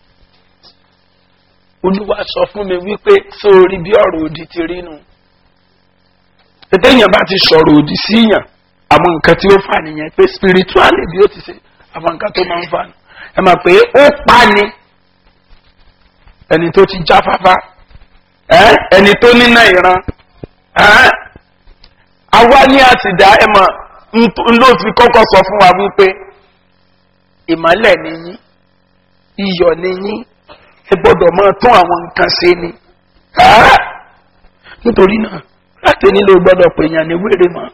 olúwa sọ fún mi wípé sórí bí ọ̀rọ̀ òdì ti rí nu ètò èèyàn bá ti sọ̀rọ̀ òdì sí yàn àwọn nǹkan tí ó fà nìyẹn pé spiritually bí ó ti ṣe àwọn nǹkan tó máa ń fà nù ẹ mọ̀ pé ó pa ni ẹni tó ti jáfáfá ẹni tó níná ìran àwa ní àtìdá ẹ mọ̀ ló fi kọ́kọ́ sọ fún wa wípé ìmọ̀lẹ̀ ni yín iyọ̀ ni yín ẹ gbọ́dọ̀ máa tún àwọn nǹkan ṣe ni nítorí náà láti nílò gbọ́dọ̀ pè yàn ní wéré mọ́.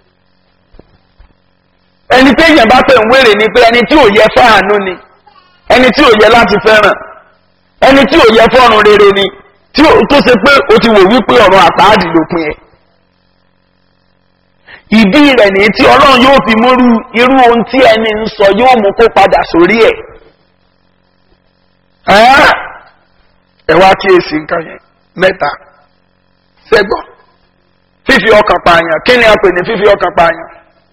ẹni tí èèyàn bá pè ń wéré ni pé ẹni tí ò yẹ fáànù ni ẹni tí ò yẹ láti fẹ́ràn ẹni tí ò yẹ fọ́run rere ni tí ó tó ṣe pé o ti wò wípé ọ̀rọ̀ àpáàdì ló pin ẹ̀ ìdí rẹ̀ ní tí ọlọ́run yóò fi múrú irú ohun tí ẹni ń sọ yóò mú kó padà sórí ẹ̀ ẹ wá kíyèsí nǹkan yẹn mẹ́ta sẹ́gbọ̀n fífi ọkàn pààyàn kí ni a pè ní fífi ọkàn pààyàn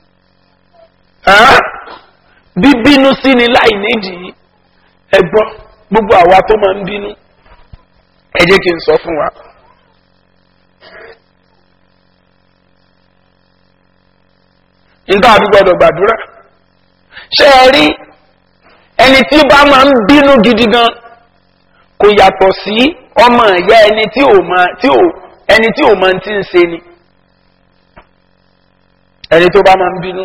bíbínú sí ni láì nídìí ẹ gbọ́ gbogbo àwa tó máa ń bínú ẹ jẹ́ kí n sọ fún wa. nǹkan àbí gbọdọ̀ gbàdúrà ṣé ẹ rí ẹni tí bá máa ń bínú gidi gan kò yàtọ̀ sí ọmọ ìyá ẹni tí ò máa tí ò ẹni tí ò máa ti ń ṣe ni ẹni tó bá máa ń bínú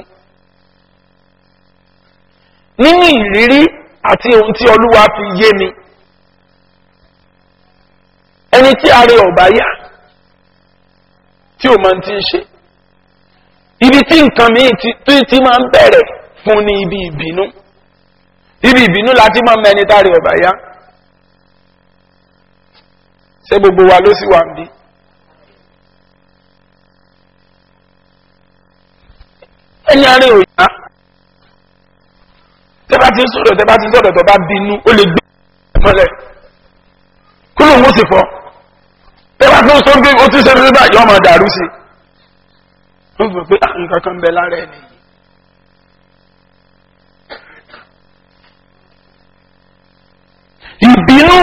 nínú ìrírí àti ohun tí olúwa fi yé mi ẹni tí ààrẹ ọ̀bá yá tí ò máa ti ń ṣe ibi tí nǹkan míì tí tí máa ń bẹ̀rẹ̀ fún ni ibi ìbínú ibi ìbínú láti máa ń mẹni táàrẹ ọ̀bá yá ṣé gbogbo wa ló sì wà ń bí. ẹni àárẹ̀ òyà tẹ́bá ti ń sọ̀rọ̀ tẹ́bá ti ń sọ̀rọ̀ tó bá bínú ó lè gbé mọ́lẹ̀ kó lóun ó sì fọ́ tẹ́bá tó ń sọ pé ó ti ṣe fún báyìí ọmọ dàrú sí i ó gbọ́ pé nǹkan kan ń bẹ lára ẹ̀ nìyí. ìbínú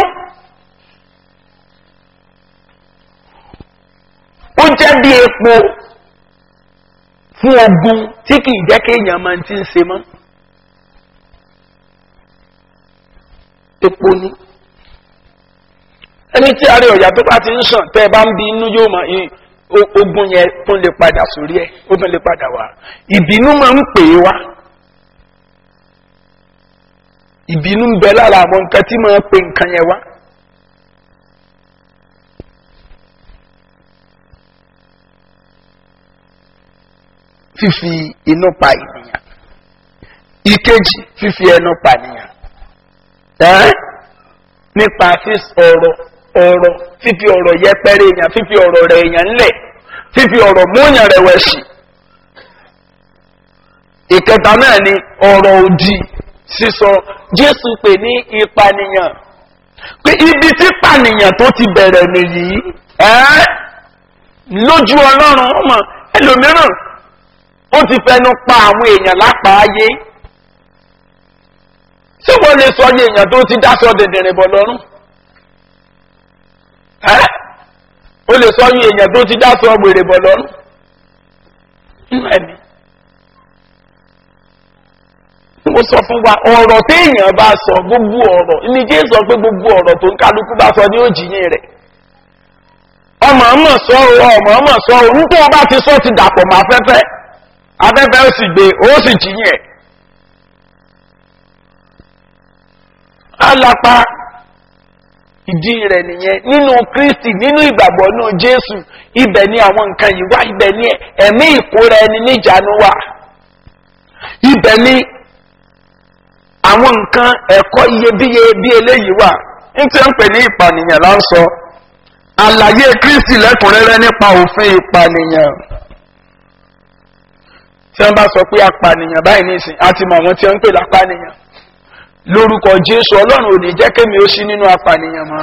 ó jẹ́ bí epo fún ogun tí kì í jẹ́ kéèyàn máa ti ń se mọ́. epo ni ẹni tí àárẹ̀ ọ̀yà tó bá ti ń sàn tẹ́ ẹ bá ń bí inú yóò máa ogun yẹn tó lè padà sórí ẹ̀ ó tó lè padà wá ìbínú máa ń pè é wá ìbínú ń bẹ lára àwọn nǹkan tí máa ń pè nǹkan yẹn wá. fífi inú pa ènìyàn ìkejì fífi ẹnu pa ènìyàn ẹ́ nípa ọ̀rọ̀ ọ̀rọ̀ fífi ọ̀rọ̀ yẹpẹrẹ èèyàn fífi ọ̀rọ̀ rẹ̀ èèyàn ńlẹ̀ fífi ọ̀rọ̀ múyàn rẹ̀wẹ̀sì ìkẹta náà ni ọ̀rọ̀ òdì sísọ jésù pè ní ìpànìyàn pé ibi tí pànìyàn tó ti bẹ̀rẹ̀ nìyí ẹ́ lójú ọlọ́run ọmọ ẹlòmíràn ó ti fẹnu pa àwọn èèyàn lápáayé ṣé wọ́n lè sọ yé èèyàn tó ti dáṣọ dẹ̀dẹ̀rẹ̀ bọ̀ lọ́rùn ẹ́ ó lè sọ yé èèyàn tó ti dáṣọ gbèrè bọ̀ lọ́rùn nínú ẹ̀mí. mo sọ fún wa ọ̀rọ̀ téèyàn bá sọ gbogbo ọ̀rọ̀ ní jẹ́ sọ pé gbogbo ọ̀rọ̀ tó ń kálukú bá sọ ní òjìyìn rẹ̀ ọmọ ọmọ sọ ọmọ ọmọ sọ nítorí wọn bá ti sọ ti dàpọ̀ mọ́ afẹ́fẹ́ afẹ́fẹ́ ó sì gbé ó sì jìyìn ẹ̀. alapa ìdí rẹ̀ nìyẹn nínú kristi nínú ìgbàgbọ́ náà jésù ibẹ̀ ni àwọn nǹkan yìí wá ibẹ̀ ni ẹ̀mí ìkóra ẹni níjànú wà ibẹ̀ ni àwọn nǹkan ẹ̀kọ́ iyebíye bí eléyìí wà ní tí ń pè ní ìpànìyàn là ń sọ àlàyé kristi lẹ́kùnrẹ́rẹ́ nípa òfin ìpànìyàn tí wọ́n bá sọ pé apànìyàn báyìí nísìn àti mọ̀ àwọn tí wọ́n ń pè lápànìyàn lórúkọ jésù ọlọ́run ò ní jẹ́ kémi ó sí nínú apànìyàn mọ́.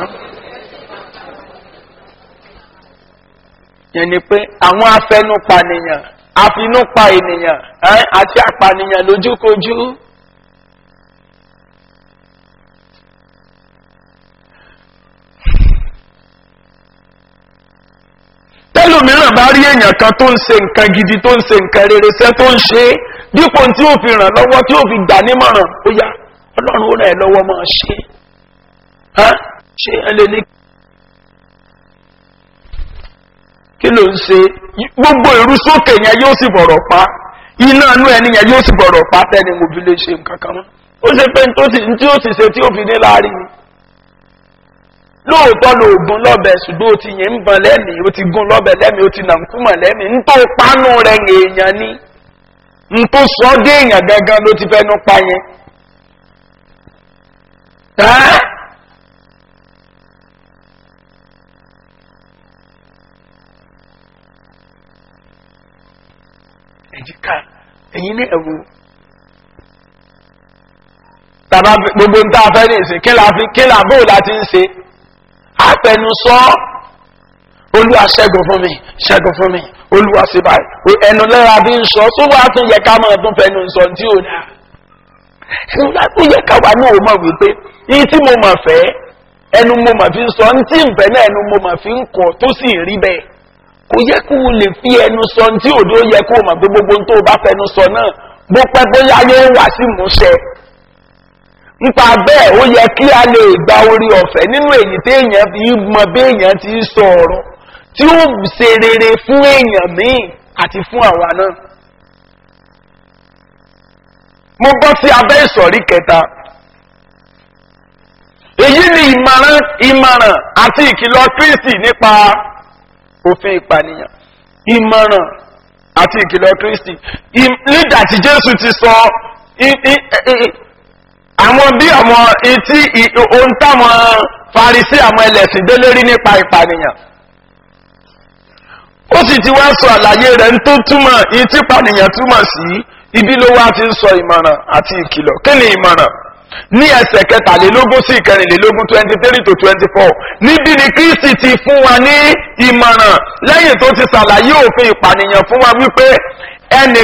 yẹn ni pé àwọn afẹnupànìyàn àfinúpa ènìyàn àti apànìyàn lójúkojú. tẹ́lòmíràn bá rí èèyàn kan tó ń se nǹkan gidi tó ń se nǹkan rere sẹ́ tó ń ṣe é dípò tí ó fi ràn lọ́wọ́ tí ó fi gbà nímọ̀ràn ó yá ọlọ́run ó rẹ̀ lọ́wọ́ máa ṣe é ṣe ẹ lè ní. kí ló ń ṣe gbogbo ìrú sókè yẹn yóò sì bọ̀rọ̀ pa iná inú ẹni yẹn yóò sì bọ̀rọ̀ pa tẹ́ni mo fi lè ṣe nǹkan kan mọ́ ó ṣe pé tí ó ti ṣe tí ó fi ní láàrin ni lóòótọ́ lo ògùn lọ́bẹ̀ ṣùgbọ́n o ti yẹn ń bọ̀n lẹ́mìí o ti gún lọ́bẹ̀ lẹ́mìí o ti nà ń kúmọ̀ lẹ́mìí ń tó pánú rẹ̀ èèyàn ni ń tó sọ dé èèyàn gangan ló ti fẹ́ nu pa yẹn ẹ́ èjìká ẹ̀yin ní ẹ̀wù tàbá gbogbo ń tá a fẹ́ ní ìsìn kí la fi kí la bóò láti ń ṣe àfẹnusọ olúwa ṣẹ́gun fún mi ṣẹ́gun fún mi olúwa ṣe báyìí ẹnu lẹ́ra bí ń sọ tó wàá tún yẹ ká máa tún fẹnu sọ tí ò dáa ẹnu láti yẹ káwa náà ó mọ̀ wípé yìí tí mo mọ̀ fẹ́ ẹnu mo mọ̀ fi ń sọ ní tí ìfẹ́ náà ẹnu mo mọ̀ fi ń kọ̀ tó sì rí bẹ́ẹ̀ kò yẹ kó o lè fi ẹnu sọ ní tí òde ó yẹ kó o mọ̀ pé gbogbo tó o bá fẹnu sọ náà bó pẹ́ bóyá yóò wá sí ìmúṣẹ nípa bẹ́ẹ̀ ó yẹ kí a lè gba orí ọ̀fẹ́ nínú èyí tí èèyàn fi mọ bí èèyàn ti sọ ọ̀rọ̀ tí ó ṣe rere fún èèyàn míì àti fún àwa náà. mo bọ́ sí abẹ́ ìsọ̀rí kẹta èyí ni ìmọ̀ràn ìmọ̀ràn àti ìkìlọ̀ kristi nípa òfin ìpànìyàn ìmọ̀ràn àti ìkìlọ̀ kristi nígbà tí jésù ti sọ àwọn bí àwọn etí ohun táwọn farisi àwọn ẹlẹ́sìn dé lórí nípa ìpànìyàn ó sì ti wá sọ àlàyé rẹ̀ tó túmọ̀ etí ìpànìyàn túmọ̀ sí ibi ló wá ti ń sọ ìmọ̀ràn àti ìkìlọ̀ kí ni ìmọ̀ràn ní ẹsẹ̀ kẹtàlélógún sí ìkẹrìnlélógún twenty three to twenty four níbi ni kristi ti fún wa ní ìmọ̀ràn lẹ́yìn tó ti ṣàlàyé òfin ìpànìyàn fún wa wípé ẹnì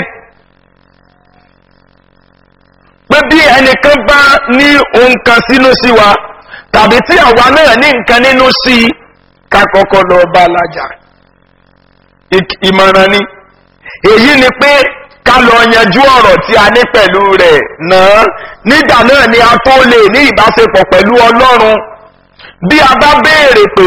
pé bí ẹnìkan bá ní ohun kan sínú sí wa tàbí tí àwa náà ní nǹkan nínú sí i ká kọ́kọ́ lọ bá lájà ìmọ̀ràn ni èyí ni pé ká lọ yanjú ọ̀rọ̀ tí a ní pẹ̀lú rẹ̀ náà nígbà náà ni a tó lè ní ìbáṣepọ̀ pẹ̀lú ọlọ́run bí a bá béèrè pé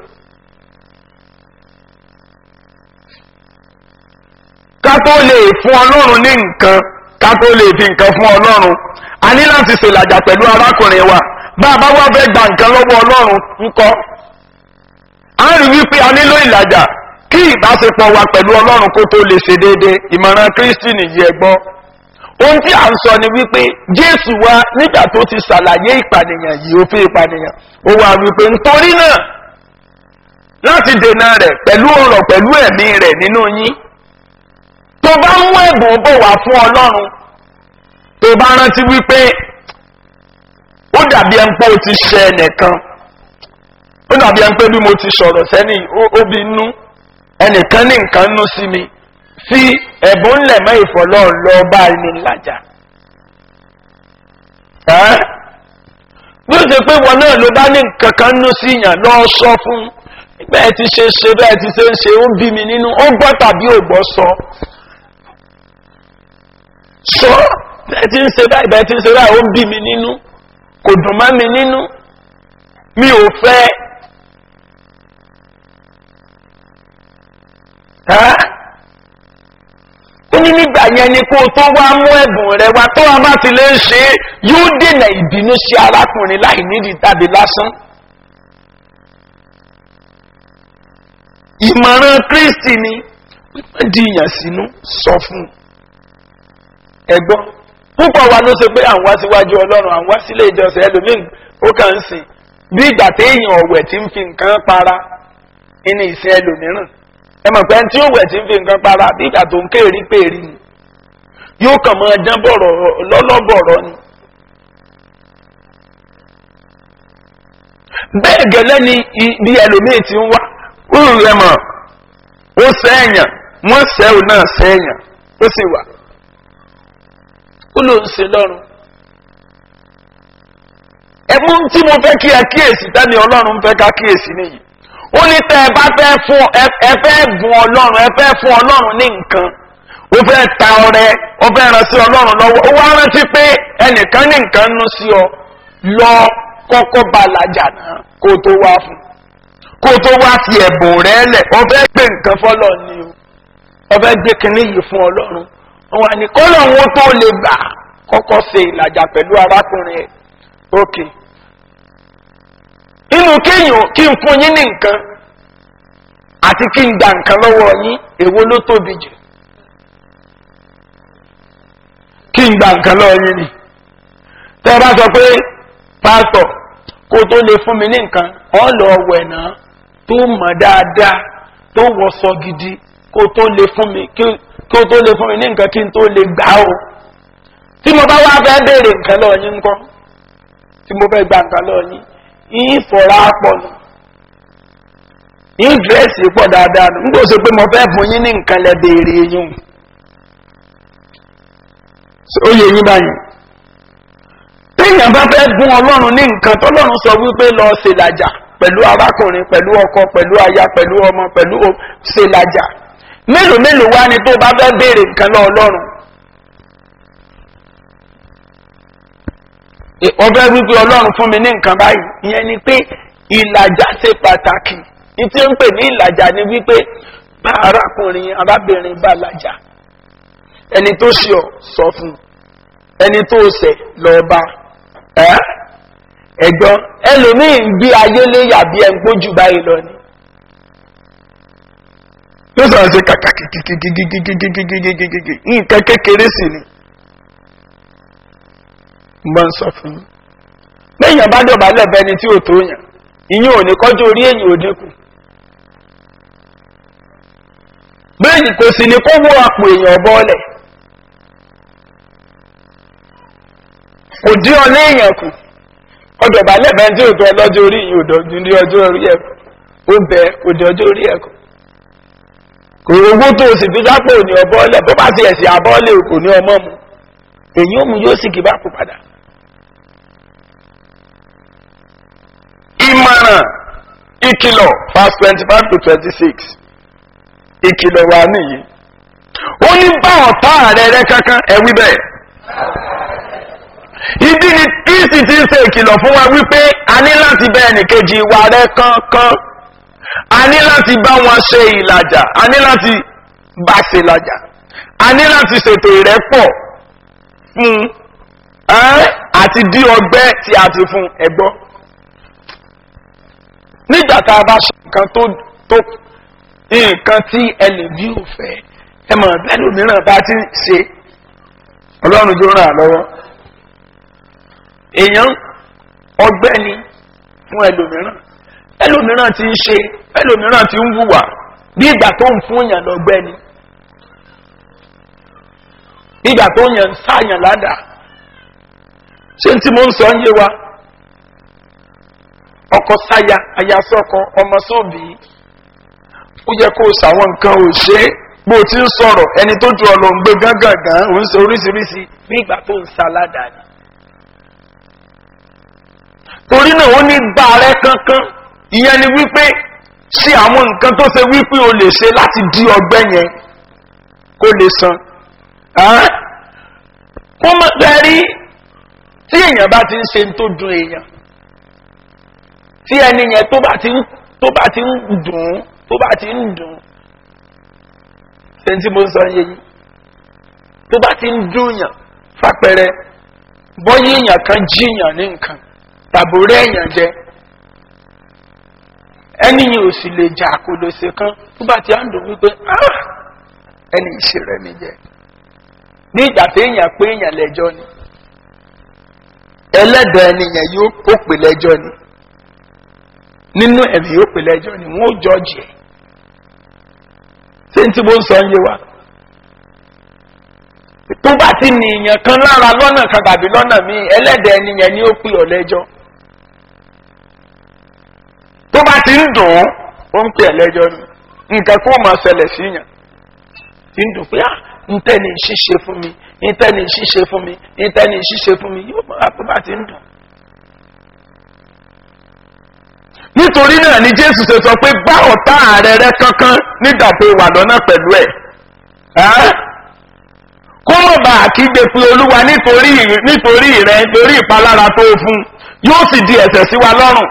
ká tó lè fún ọlọ́run ní nǹkan ká tó lè fi nǹkan fún ọlọ́run a ní láti ṣèlàjà pẹ̀lú arákùnrin wa bá a bá wá fẹ́ gba nǹkan lọ́wọ́ ọlọ́run ńkọ́ a rí wípé a nílò ìlàjà kí ìbáṣepọ̀ wa pẹ̀lú ọlọ́run kó tó lè ṣe déédéé ìmọ̀ràn kristi nìyí ẹgbọ́n ohun tí à ń sọ ni wípé jésù wa nígbà tó ti ṣàlàyé ìpànìyàn yìí òfin ìpànìyàn ó wà wípé nítorí náà láti dènà rẹ̀ pẹ̀lú ọ̀rọ̀ pẹ̀lú ẹ̀mí rẹ̀ nínú yín tó bá mú ẹ̀bùn bò wá fún ọlọ́run tó bá rántí wípé ó dàbí ẹn pé o ti ṣe ẹnìkan ó dàbí ẹn pé bí mo ti sọ̀rọ̀ sẹ́ni ó bí inú ẹnìkan ní nǹkan nú sí mi fi ẹ̀bùn ńlẹ̀ mọ́ ìfọ̀lọ́ lọ bá ẹni lájà. bí ó ṣe pé wọn náà ló bá ní nǹkan kan nú sí yàn lọ sọ fún bẹ́ẹ̀ ti ṣe ṣe bẹ́ẹ̀ ti ṣe ń ṣe ó bí mi nínú ó gbọ́ tàbí ò gbọ́ sọ. sọ bẹ́ẹ̀ ti ń ṣe báyìí bẹ́ẹ̀ ti ń ṣe báyìí ó bí mi nínú kò dùn mọ́ mi nínú mi ò fẹ́. ó ní nígbà yẹn ni kó o tó wá mú ẹ̀bùn rẹ wá tó wá bá ti lè ṣe é yóò dènà ìbínú sí arákùnrin láì nídìí tàbí lásán. ìmọ̀ràn kristi ni wípé dìyàn sínú sọ fún ẹgbọ́n púpọ̀ wa ló ṣe pé à ń wá síwájú ọlọ́run à ń wá sílé ìjọsìn ẹlòmíín ó kàn ń sìn bí ìgbà téèyàn ọ̀wẹ̀ tí ń fi nǹkan para ní ìsìn ẹlòmíràn ẹ mọ̀ pé tí ó wẹ̀ tí ń fi nǹkan para bí ìgbà tó ń kéèrí péèrí ni yóò kàn máa dán bọ̀rọ̀ lọ́lọ́bọ̀rọ̀ ni. bẹ́ẹ̀ gẹ́lẹ́ ni bí ẹlòmíì ti ń wá òun rẹ̀ mọ̀ ó sẹ́yìn wọ́n sẹ́wò náà sẹ́yìn ó sì wà ó ló ń se lọ́rùn. ẹ̀mú tí mo fẹ́ kí ẹ kíyèsí tẹ́ni ọlọ́run fẹ́ ká kíyèsí nìyí ó ní tẹ́ ẹ bá fẹ́ fún ẹ fẹ́ bùn ọlọ́run ẹ fẹ́ fún ọlọ́run ní nǹkan ó fẹ́ ta ọrẹ ó fẹ́ ràn sí ọlọ́run lọ́wọ́ ó wá rántí pé ẹnìkan ní nǹkan nú sí ọ lọ kọ́kọ́ bá làjà náà kó tó wá fún kó tó wá fi ẹ̀bùn rẹ lẹ̀ ọ fẹ́ gbé nǹkan fọlọ́ ni o ọ fẹ́ gbé kinní yìí fún ọlọ́run wọn ni kọ́lọ̀ wọn tó lè gbà kọ́kọ́ ṣe ìlàjà pẹ̀lú arákùnrin ẹ̀ ókè inú kéèyàn kí n fún yín ní nǹkan àti kí n gba nǹkan lọ́wọ́ yín èwo ló tóbi jù kí n gba nǹkan lọ́wọ́ yín ni tẹ́ ẹ bá sọ pé pásítọ̀ kó tó lè fún mi ní nǹkan ọ̀ lọ wẹ̀ náà tó mọ̀ dáadáa tó wọṣọ gidi kó tó lè fún mi kí kó tó lè fún mi ní nǹkan kí n tó lè gbà ó tí mo bá wá fẹ́ béèrè nǹkan lọ yín ńkọ́ tí mo fẹ́ gba nǹkan lọ yín yín fọ̀rọ̀ apọ̀ nù yín dírẹ́sì pọ̀ dáadáa nù nígbà tó pé mo fẹ́ fún yín ní nǹkan lẹ béèrè yín ó yẹ yín báyìí téèyàn bá fẹ́ gún ọlọ́run ní nǹkan tọ́lọ́run sọ wípé lọ ṣèlàjà pẹ̀lú arákùnrin pẹ̀lú ọkọ pẹ̀lú aya pẹ̀lú ọmọ pẹ̀lú ṣèlàjà mélòó mélòó wá ni tó bá fẹ́ béèrè nǹkan lọ ọlọ́run. ọbẹ̀ wípé ọlọ́run fún mi ní nǹkan báyìí ìyẹn ni pé ìlàjà ṣe pàtàkì ní tí ó ń pè ní ìlàjà ni wípé bá arákùnrin arábìnrin bá làjà ẹni tó ṣe ọ sọ fún ẹni tó ṣẹ lọ bá ẹ ẹgbọn ẹlòmíì ń gbé ayé léyà bí ẹ ń gbójú báyìí lọ ni yóò sọ̀rọ̀ sí kàkà kìkìkìkìkìkìkìkìkìkìkì nǹkan kékeré sí ni mo ń sọ fún yín lẹ́yìn bá dọ̀bálẹ̀ bẹni tí ò tó yàn ìyẹn ò ní kọjú orí èyàn ò dínkù bẹ́ẹ̀ni kò sì ní kó wó àpò èèyàn bọ́ọ̀lẹ̀ kò dí ọ léèyàn kù ọdọ̀bálẹ̀ bẹni tí ò tó ọlọ́jọ́ orí ìyẹn ò dọ̀jú ní ọjọ́ orí ẹ̀kọ́ ó bẹ kò dí ọjọ́ orí ẹ̀kọ́ kò owó tó o sì fi sápò ní ọbọ̀ọ̀lẹ̀ bó bá ti ẹ̀sìn abọ́ọ̀lẹ̀ kò ní ọmọ mu èyí ó mu yóò sì kí bá kú padà. ìmọ̀ràn ìkìlọ̀ verse twenty five to twenty six ìkìlọ̀ wà nìyí. ó ní bá ọ̀tá rẹ̀ rẹ̀ kankan ẹ̀wí bẹ́ẹ̀. ibi ni kristi ti ń ṣe ìkìlọ̀ fún wa wípé a ní láti bẹ ẹnìkejì wa rẹ̀ kankan a ní láti bá wọn ṣe ìlàjà a ní láti bá ṣe ìlàjà a ní láti ṣètò ìrẹ́pọ̀ fún àti dí ọgbẹ́ tí a ti fún ẹgbọ́ nígbà tá a bá ṣe nǹkan tó tó nǹkan tí ẹlẹ́bí ò fẹ́ ẹ mọ̀ bẹ́ẹ̀ni mìíràn bá ti ṣe ọlọ́run tó ràn án lọ́wọ́ èèyàn ọgbẹ́ ni fún ẹlòmíràn ẹlòmíràn ti ń ṣe ẹlòmíràn ti ń wùwà bí ìgbà tó ń fún èèyàn lọ́gbẹ́ ni ìgbà tó yàn ń sáyàn ládàá ṣé tí mo ń sọ ń yé wa ọkọ sáya aya sọkọ ọmọ sóbì ó yẹ kó o sàwọn nǹkan ò ṣe é bó o ti ń sọ̀rọ̀ ẹni tó ju ọ̀lọ́ ń gbé gángan ò ń sọ oríṣiríṣi bí ìgbà tó ń sa ládàá ni. torí náà ó ní gbà rẹ kankan ìyẹn ni wípé ṣe àwọn nǹkan tó ṣe wípé o lè ṣe láti di ọgbẹ́ yẹn kó lè san kó mọ̀ tẹ́rí tí èèyàn bá ti ń ṣe tó dùn èèyàn tí ẹni yẹn tó bá ti ń tó bá ti ń dùn tó bá ti ń dùn ṣe tí mo ń sọ yé yìí tó bá ti ń dùn yàn fapẹ̀rẹ̀ bọ́yé èèyàn kan jíyàn ní nǹkan tàbí rẹ̀ èèyàn jẹ ẹni yìí ò sì lè jà kó lè ṣe kan tó bá ti á ń dùn wípé ẹni ìṣe rẹ̀ mi jẹ́ ní ìgbà tí èèyàn pé èèyàn lẹ́jọ́ ni ẹlẹ́dàá ẹnìyàn yóò ó pè lẹ́jọ́ ni nínú ẹ̀mí yóò pè lẹ́jọ́ ni wọ́n ó jọ́ọ̀jì ẹ̀ ṣé n tí mo ń sọ ń yé wa tó bá ti ní èèyàn kan lára lọ́nà kan tàbí lọ́nà míì ẹlẹ́dàá ẹnìyàn ni ó pè ọ́ lẹ́jọ́ tó bá ti ń dùn ó ń pè ẹ́ lẹ́jọ́ ni nǹkan kó máa ṣẹlẹ̀ sí yàn ti ń dùn pé ah ntẹ́ni ṣíṣe fún mi ntẹ́ni ṣíṣe fún mi ntẹ́ni ṣíṣe fún mi yóò máa tó bá ti ń dùn. nítorí náà ni jésù ṣe sọ pé bá ọ̀tá ààrẹ rẹ kankan nígbà tó wà lọ́nà pẹ̀lú ẹ̀. kó mọ̀ bá àkígbe pé olúwa nítorí nítorí rẹ nítorí ìpalára tó fún yóò sì di ẹ̀sẹ̀ sí wa lọ́rùn.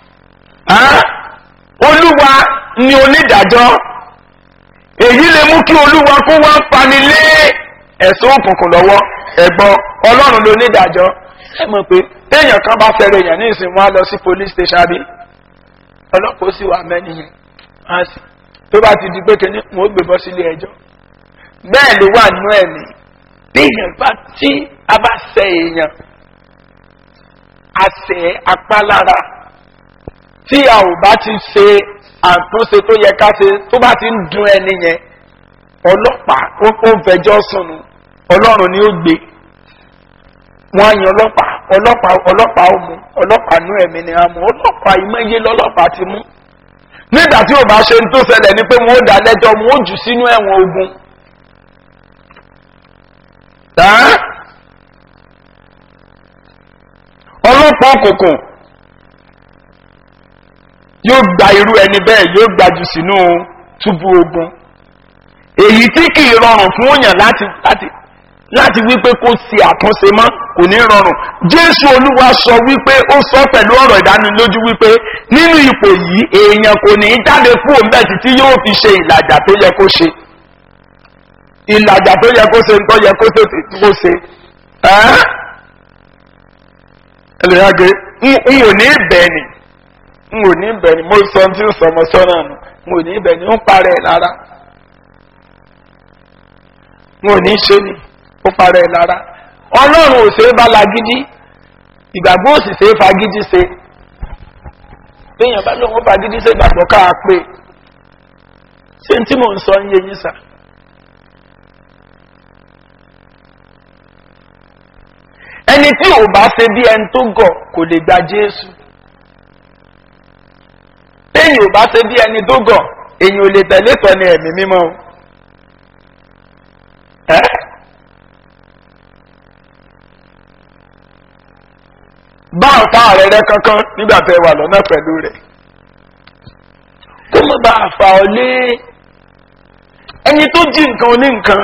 olúwa ni onídàájọ́ èyí lè mú kí olúwa kó wá fani lé ẹ̀sùn òkùnkùn lọ́wọ́ ẹ̀gbọ́n ọlọ́run ló ní ìdájọ́ ẹ mọ̀ pé téèyàn kan bá fẹ́rẹ̀ èèyàn ní ìsìn wọn á lọ sí police station bí ọlọ́pàá ó sì wà mẹ́ni yẹn á sì tó bá ti di pé kíní wọn ó gbé bọ́ sílé ẹjọ́ bẹ́ẹ̀ ló wà nú ẹ̀mí téèyàn bá tí a bá sẹ èèyàn àṣẹ apálára tí a ò bá ti ṣe àtúnṣe tó yẹ ká ṣe tó bá ti ń dun ẹni yẹn ọlọ́pàá ó ó ń fẹjọ́ sùn nù ọlọ́run ni ó gbé wọ́n á yan ọlọ́pàá ọlọ́pàá ọlọ́pàá ó mú ọlọ́pàá nú ẹ̀mí ni a mú ọlọ́pàá ìmọ̀ye lọ́lọ́pàá ti mú nígbà tí ò bá ṣe ń tó ṣẹlẹ̀ ni pé wọ́n ó dá lẹ́jọ́ wọ́n ó jù sínú ẹ̀wọ̀n ogun. Ẹ́? ọlọ́pàá òkùnkùn yóò gba irú ẹni bẹ́ẹ̀ yóò gbajù sínú túbú ogun èyí tí kì í rọrùn fún òyàn láti láti láti wípé kó ṣe àtúnṣe mọ́ kò ní rọrùn jésù olúwa sọ wípé ó sọ pẹ̀lú ọ̀rọ̀ ìdánilójú wípé nínú ipò yìí èèyàn kò ní í jáde fún òun bẹ́ẹ̀ títí yóò fi ṣe ìlàjà tó yẹ kó ṣe ìlàjà tó yẹ kó ṣe ń tọ́ yẹ kó tètè kó ṣe ẹ́ ẹlẹ́yàgé n ò ní bẹ́ẹ̀ ni n ò ní bẹ́ẹ̀ ni mo sọ tí ń sọmọ sọ́nà nù n ò ní bẹ́ẹ̀ ni ń parẹ́ lára n ò ní ṣe ni ó parẹ́ lára ọlọ́run ò ṣe é bá lagídí ìgbàgbọ́ ò sì ṣe é fagídí ṣe béèyàn bá lóun ó fagídí ṣe ìgbàgbọ́ káà pé ṣé n tí mò ń sọ ń yé yín sà. ẹni tí ò bá ṣe bí ẹni tó gọ̀ kò lè gba jésù téèyàn ò bá ṣe bí ẹni tó gọ̀ èyàn ò lè tẹ̀lé tọ́ni ẹ̀mí mímọ́ o. ẹ́ bá ọ̀tá rẹ̀ rẹ́ kankan nígbà tẹ́ wà lọ́nà pẹ̀lú rẹ̀ kó má bàa fà ọ́ lé ẹni tó jí nǹkan oní nǹkan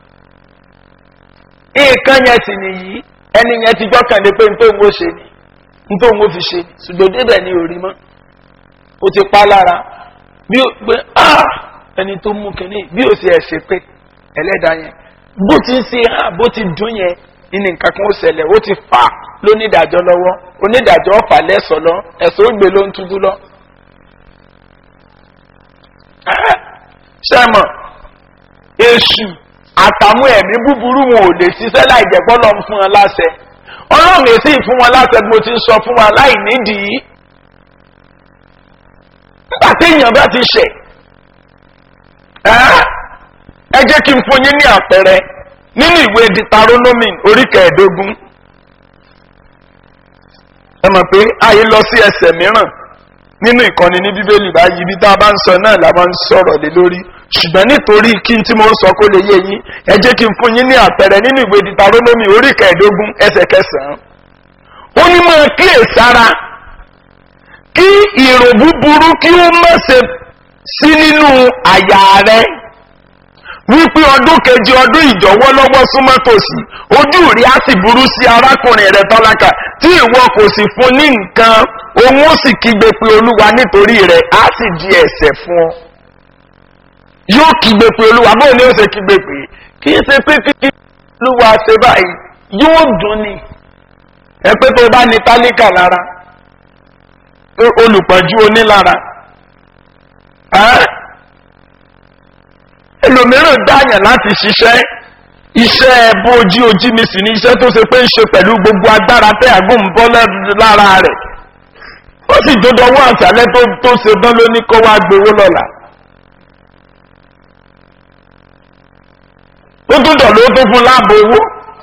nǹkan yẹn sì nìyí ẹni yẹn ti gbọ́kànlé pé nítorí ó ṣe ni nítorí ó fi ṣe ni ṣùgbọ́n débẹ̀ ni ò rí mọ́ ó ti pa lára bí ó pé ẹni tó mú kínní bí ó ṣe ẹ̀ ṣe pé ẹlẹ́dàá yẹn bó ti ń ṣe hàn bó ti dún yẹn ní nǹkan kan ó ṣẹlẹ̀ ó ti fà lónídàájọ́ lọ́wọ́ onídàájọ́ ọ̀fà lẹ́sọ̀ lọ ẹ̀sọ́ ó gbé ló ń túbú lọ. sẹ́mọ̀ èṣù àtàwọn ẹ̀mí búburú wọn ò lè ṣiṣẹ́ láì jẹ́ pọ́lọ́ fún wọn láṣẹ ọlọ́run èsì fún wọn láṣẹ bí mo ti sọ fún wọn láì nídìí nígbà tí èèyàn bá ti ṣẹ̀ ẹ jẹ́ kí n fún yín ní àpẹẹrẹ nínú ìwé ditaronomy orí kẹẹ̀ẹ́dógún ẹ mọ̀ pé ayé lọ sí ẹsẹ̀ mìíràn nínú ìkànnì ní bíbélì báyìí ibi tá a bá ń sọ náà la máa ń sọ̀rọ̀ lé lórí ṣùgbọ́n nítorí kí n tí mo ń sọ kó lè yé yín ẹ jẹ́ kí n fún yín ní àpẹẹrẹ nínú ìwé ditaronomy orí kẹẹ̀ẹ́dógún ẹsẹ̀ kẹsàn-án ó ní máa kíyèsára kí ìrò búburú kí ó má ṣe sí nínú àyà rẹ wípé ọdún kejì ọdún ìjọwọ́ lọ́wọ́ súnmọ́ tòsí ojú rí á sì burú sí arákùnrin rẹ̀ tọ́lákà tí ìwọ kò sì fún ní nǹkan òun ó sì kígbe pé olúwa nítorí rẹ̀ á sì di ẹ̀sẹ̀ fún ọ. yóò kígbe pé olúwa bóun ni ó ṣe kígbe pé kì í ṣe pé kí olúwa ṣe báyìí yóò dùn ni ẹ pé tó bá ní tálíkà lára olùpọ̀jù onílára ẹlòmíràn dáyàn láti ṣiṣẹ́ iṣẹ́ bójú ojú mi sì ní iṣẹ́ tó ṣe pé ń ṣe pẹ̀lú gbogbo agbára tẹ́ àgùn bọ́ lára rẹ̀ ó sì dodo owó àṣálẹ́ tó tó ṣe dán ló ní kó wá gbowó lọ́la. ó tún dọ̀ ló tó fún láàbò owó.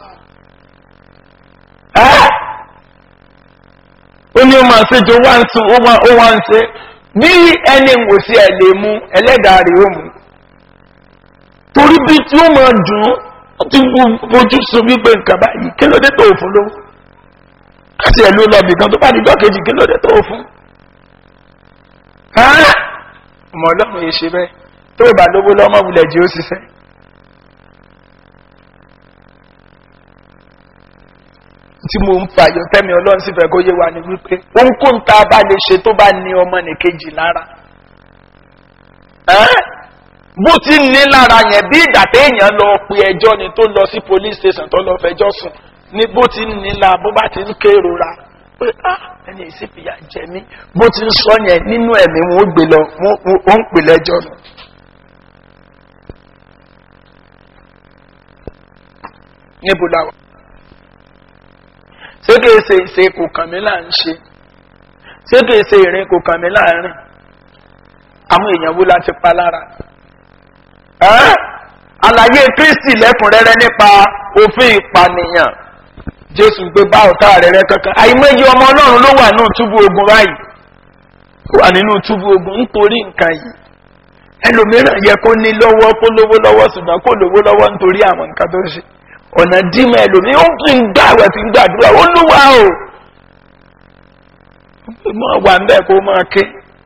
ó ní ó máa ṣe jọ wá ń sun ó wá ń ṣe bí ẹni wò sí ẹ̀ lè mú ẹlẹ́dàá rẹ̀ ó mú torí bí tí ó máa dùn ó ti fojú sun wípé nǹkan báyìí kí ló dé tó fún lówó láti ẹ̀ ló lọ bìkan tó bá ní dọ́kejì kí ló dé tó fún. ọmọ ọlọ́run yìí ṣe bẹ́ẹ̀ tó ìbá lówó lọ́mọ wulẹ̀ jí ó ṣiṣẹ́. tí mo ń fàyọ tẹ́mi ọlọ́run sì fẹ́ kó yé wa ni wípé ohunkóhun tá a bá lè ṣe tó bá ní ọmọ nìkejì lára bó ti ní lára yẹn bí ìgbà téèyàn lọ pe ẹjọ́ ni tó lọ sí police station tó lọ fẹjọ́ sùn ní bó ti ní la bó bá ti ń kérora pé ah ẹni ìsìnkìyà jẹ mí bó ti ń sọ yẹn nínú ẹ̀mí wọn ó gbé lọ wọn ó ń pè lẹ́jọ́ nù. níbo la wà. ṣé kìí ṣe ìṣe kò kàn mí là ń ṣe ṣé kìí ṣe ìrìn kò kàn mí láàrin àwọn èèyàn wo la ti pa lára ẹ́ àlàyé kristi lẹ́kùnrẹ́rẹ́ nípa òfin ìpànìyàn jésù gbé bá ọ̀tá rẹ̀ rẹ́ kankan àìmọye ọmọ ọlọ́run ló wà nínú túbú ogun báyìí wà nínú túbú ogun nítorí nǹkan yìí ẹlòmíràn yẹ kó ní lọ́wọ́ kó lówó lọ́wọ́ ṣùgbọ́n kó lówó lọ́wọ́ nítorí àwọn nǹkan tó ṣe ọ̀nà dímọ̀ ẹlòmíràn ó fi ń gbà wẹ̀ fi ń gbàdúrà ó lúwa o mọ̀ wà ń bẹ́ẹ̀ kó máa ké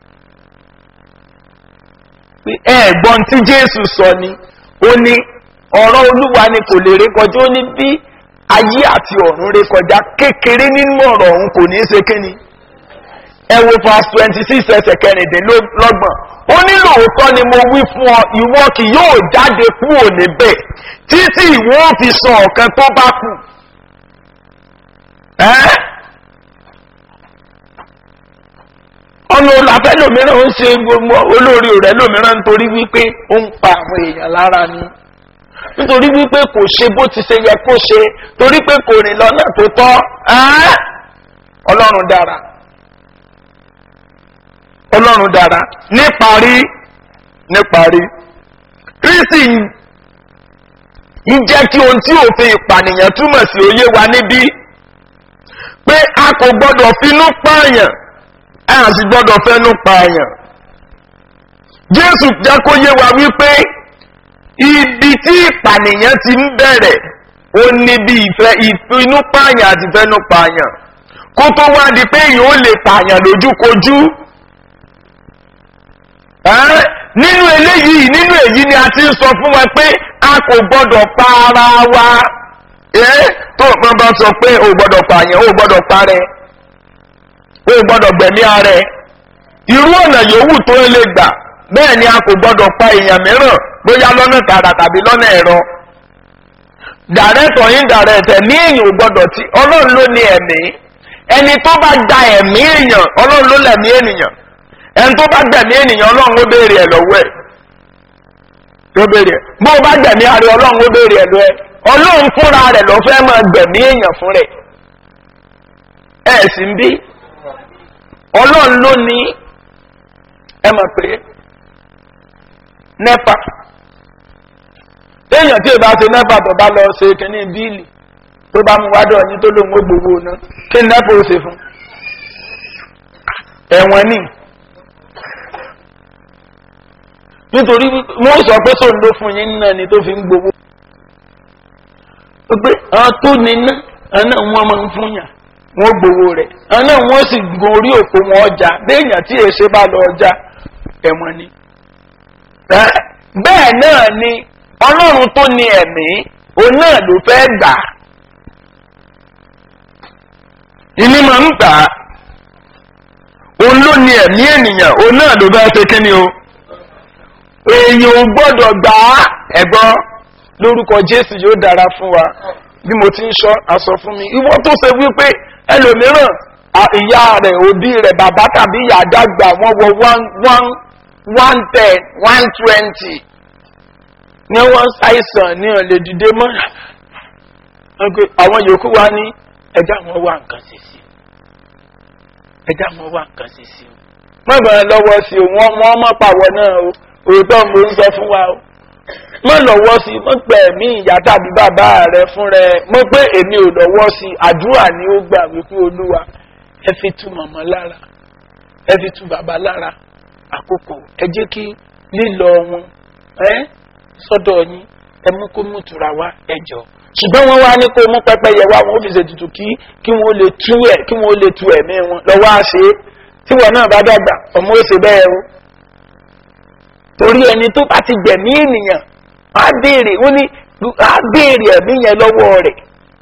ẹ̀gbọ́n tí jésù sọ ni ó ní ọ̀rọ̀ olúwa ni kò lè rékọjá ó ní bí ayé àti ọ̀run rékọjá kékeré nínú ọ̀rọ̀ ọ̀hún kò ní í ṣe kíni ẹ wo verse twenty six ẹsẹ̀ kẹrìndínlọ́gbọ̀n ó ní lóòótọ́ ni mo wí fún ọ ìwọ kì yóò jáde kúrò níbẹ̀ títí ìwọ ò fi sọ ọ̀kan tó bá kù. ọ̀nà olàfẹ́ lòmíràn ń ṣe gbogbo olórí rẹ̀ lòmíràn nítorí wípé ó ń pa àwọn èèyàn lára ni nítorí wípé kò ṣe bó ti ṣe yẹ kó ṣe torí pé kò rìn lọ́nà tó tọ́ ọlọ́run dára ọlọ́run dára níparí níparí kristi ń jẹ́ kí ohun tí òfin ìpànìyàn túmọ̀ sí òye wa níbí pé a kò gbọ́dọ̀ finú pààyàn a sì gbọ́dọ̀ fẹ́nu pààyàn jésù jẹ́ kó yé wa wípé ibi tí ìpànìyàn ti ń bẹ̀rẹ̀ ó ní bí ìfẹ́ ìfinú pààyàn àti fẹ́nu pààyàn kó tó wá di pé èèyàn ó lè pààyàn lójúkojú nínú eléyìí nínú èyí ni a ti ń sọ fún wa pé a kò gbọdọ̀ pa ara wa tó o bá sọ pé o gbọdọ̀ pààyàn o gbọdọ̀ parẹ́ o gbọdọ̀ gbẹ̀mí ara ẹ irú ọ̀nà yòówù tó o lè gbà bẹ́ẹ̀ ni a kò gbọdọ̀ pa èèyàn mìíràn bóyá lọ́nà tààrà tàbí lọ́nà ẹ̀rọ dàrẹ́tọ̀ yín dàrẹ́tẹ̀ ní èèyàn ò gbọdọ̀ tí ọlọ́run ló ní ẹ̀mí ẹni tó bá gba ẹ̀mí èèyàn ọlọ́run ló lẹ̀mí ènìyàn ẹni tó bá gbẹ̀mí ènìyàn ọlọ́run ó béèrè ẹ̀ lọ́wọ́ ẹ̀ tó béèrè ẹ̀ bó o bá gbẹ̀mí ara ọlọ́run ó béèrè ẹ̀ lọ́wọ́ ẹ̀ ọlọ́run fúnra rẹ̀ lọ́ fẹ́ máa gbẹ̀mí èèyàn fún rẹ̀ ẹ̀ sì ń bí ọlọ́run ló ní ẹ mọ̀ pé nẹ́pà téèyàn tí ì bá ṣe nẹ́pà tó bá lọ ṣe kínní bíìlì tó bá mú wádọ̀ ní tó lóun ó gbowó ná kí nẹ́pà ó ṣe fún ẹ̀wọ̀n ní nítorí wọ́n sọ pé sóun ló fún yín náà ni tó fi ń gbowó pé àwọn tó ní ná àná wọn máa ń fún yàn wọn gbowó rẹ̀ àná wọn sì gorí òkú wọn ọjà béèyàn tí èsè bá lọ ọjà ẹ̀wọ̀n ni bẹ́ẹ̀ náà ni ọlọ́run tó ní ẹ̀mí òun náà ló fẹ́ gbà ìní máa ń gbà òun ló ní ẹ̀mí ènìyàn òun náà ló bá ṣe kíni o èèyàn ò gbọ́dọ̀ gbà á ẹ̀gbọ́n lórúkọ jésù yóò dára fún wa bí mo ti ń sọ aṣọ fún mi ìwọ tó ṣe wípé ẹlòmíràn ìyá rẹ̀ òbí rẹ̀ bàbá tàbí ìyá àdàgbà wọ́n wọ one one one ten one twenty ní wọ́n ṣàìsàn ní ọ̀lẹ́ dìde mọ́ àwọn yòókù wa ní ẹja wọn wá nǹkan ṣe sí ẹja wọn wá nǹkan ṣe sí o má bàa lọ́wọ́ sí o wọ́n wọ́n mọ̀ pàwọ́ náà o òótọ́ mo ń sọ fún wa o má lọ́wọ́ sí mo pẹ̀ mí ìyá tàbí bàbá rẹ fún rẹ mo pé èmi ò lọ́wọ́ sí àdúrà ni ó gbà wípé olúwa ẹ fi tu màmá lára ẹ fi tu bàbá lára àkókò ẹ jẹ́ kí lílọ wọn ẹ sọ́dọ̀ yín ẹ mú kó mú tura wá ẹ jọ ṣùgbọ́n wọ́n wá ní kó mú pẹ́pẹ́yẹ wá wọn ó fi ṣètùtù kí kí wọ́n lè tú ẹ̀ kí wọ́n lè tu ẹ̀mí wọn lọ́wọ́ àṣẹ tí wọn náà bá dàgbà ọmọ ó ṣe bẹ́ẹ̀ o torí ẹni tó bá ti gbẹ̀mí ènìyàn á béèrè ó ní á béèrè ẹ̀mí yẹn lọ́wọ́ rẹ̀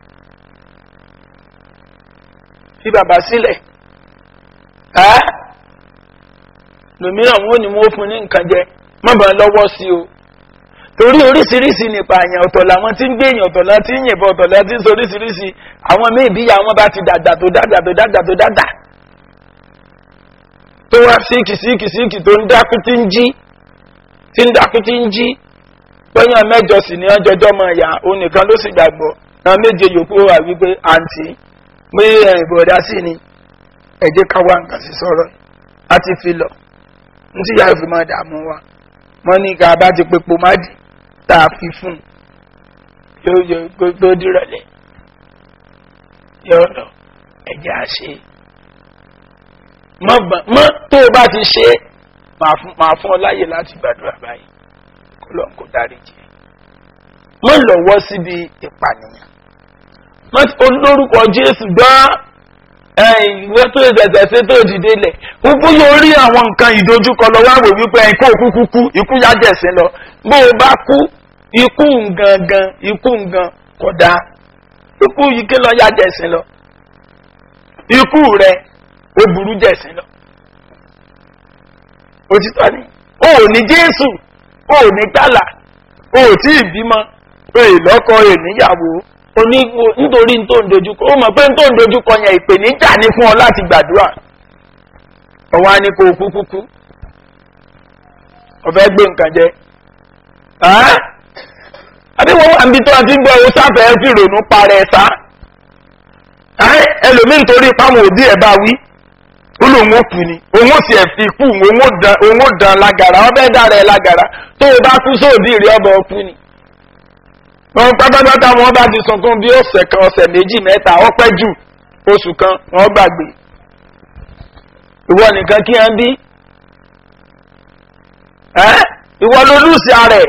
fi bàbá sílẹ̀ ẹ́ lòmíràn wọn ò ní wọn fún ní nǹkan jẹ má bàa lọ́wọ́ sí o torí oríṣiríṣi nípa àyàn ọ̀tọ̀ làwọn tí ń gbé èèyàn ọ̀tọ̀ láti ń yìnbọn ọ̀tọ̀ láti ń sọ oríṣiríṣi àwọn míì bí àwọn bá ti dàgbà tó dàgbà tó dàgbà tó dàgbà tó wá síìkì síìkì síìkì tó ń dákú tí ń jí tí ń dákú tí ń jí pẹ́yàn mẹ́jọ sì ní ọjọ́jọ́ mọ̀ ẹ̀yà òun nìkan ló sì gbàgbọ́ náà méje yòókù wà wípé àǹtí pé ìbọ̀dá sí ni ẹ̀jẹ̀ ká wá nǹkan sí sọ̀rọ̀ a ti fi lọ ní tí yàrá fi máa dààmú wa wọ́n ní ká bá ti pe pomadi tá a fi fún un yóò yọ gbogbo dìrọ̀lẹ́ yóò lọ ẹ̀jẹ̀ á ṣe mọ́ tó o bá ti ṣe máa fún ọ láyè láti gbàdúrà báyìí kó lọ́n kó dárí jẹ́ mọ́ lọ́wọ́ síbi ìpànìyàn olórúkọ jésù gbọ́n ìwé tó ìṣẹ̀ṣẹ̀ ṣe tó dìde lẹ̀ gbogbo yóò rí àwọn nǹkan ìdojúkọ lọ wá wò wípé ẹ̀kọ́ òkú kúkú ikú yájẹ̀sìn lọ bó o bá kú ikú gangan ikú gan kódà ikú yìí ké lọ yájẹ̀sìn lọ ikú rẹ ó burú jẹ̀sìn lọ òtítọ́ ni o ò ní jésù o ò ní gbàlà o ò tí ì bímọ o ì lọ́kọ o ì níyàwó oní nítorí tó ń dojúkọ ó mọ̀ pé tó ń dojúkọ yẹn ìpèníjà ní fún ọ láti gbàdúrà ọwọ́ á ní kó o kú kúkú ọ̀fẹ́ gbé nǹkan jẹ àbí wọ́n wà níbi tó a ti ń gbọ́ owó sáfẹ́ fi rònú parẹ́ sá ẹlòmíín torí páwọn òbí ẹ̀ bá wí ó lóun ó kú ni òun ó sì ẹ̀ fi kú òun ó dán lágara ọbẹ̀ dára ẹ̀ lágara tó o bá kú sóòdì rí ọbẹ̀ ọkú ni wọn pátápátá wọn bá ti sunkún bí ọ̀sẹ̀ kan ọ̀sẹ̀ méjì mẹ́ta ọpẹ́ jù oṣù kan wọn gbàgbé ìwọ nìkan kí wọn bí ẹ ìwọ ló lùsì ààrẹ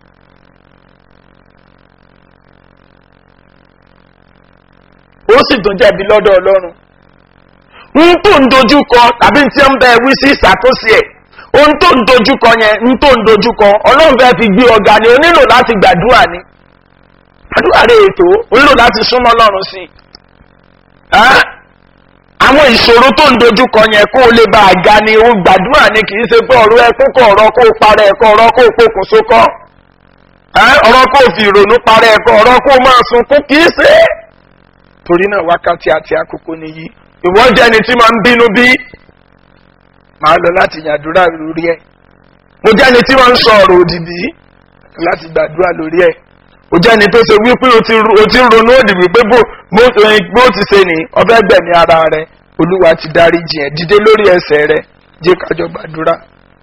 ó sì tún jẹ̀bi lọ́dọ̀ ọlọ́run ń tó ń dojúkọ tàbí tí ń bẹ wí sí ìṣàkóso ẹ̀ ohun tó ń dojúkọ yẹn ń tó ń dojúkọ ọlọ́run fẹ́ fi gbé ọ̀gá ni o nílò láti gbàdúrà ni àdúrà rẹ̀ ètò o nílò láti súnmọ́ ọlọ́run sí i àwọn ìṣòro tó ń dojúkọ yẹn kó o lè bá a ga ni o gbàdúrà ni kì í ṣe pé ọ̀rọ̀ ẹkún kọ ọ̀rọ̀ kó o parẹ́ ẹ̀kọ́ ọ̀rọ̀ kó o pokùnso kọ́ ọ̀rọ̀ kó o fi ìrònú parẹ́ ẹ̀kọ́ ọ̀rọ̀ kó o máa sunkún kì í ṣe é torí náà wákàtí àti àkókò nìyí ìwọ jẹ́ ẹni tí máa ń bínú bí màá lọ láti yàdúrà lórí ẹ̀ mo jẹ́ ẹni tí wọ́n ń sọ ọ̀rọ̀ òdìdí láti gbàdúrà lórí ẹ̀ o jẹ́ ẹni tó ṣe wípé o ti ń ronú òdì wípé bó ti ṣe ní ọbẹ̀ gbẹ̀mí ara rẹ olúwa ti darí jìn ẹ́ dìde lórí ẹsẹ̀ rẹ jẹ́ kájọ gbàdúrà.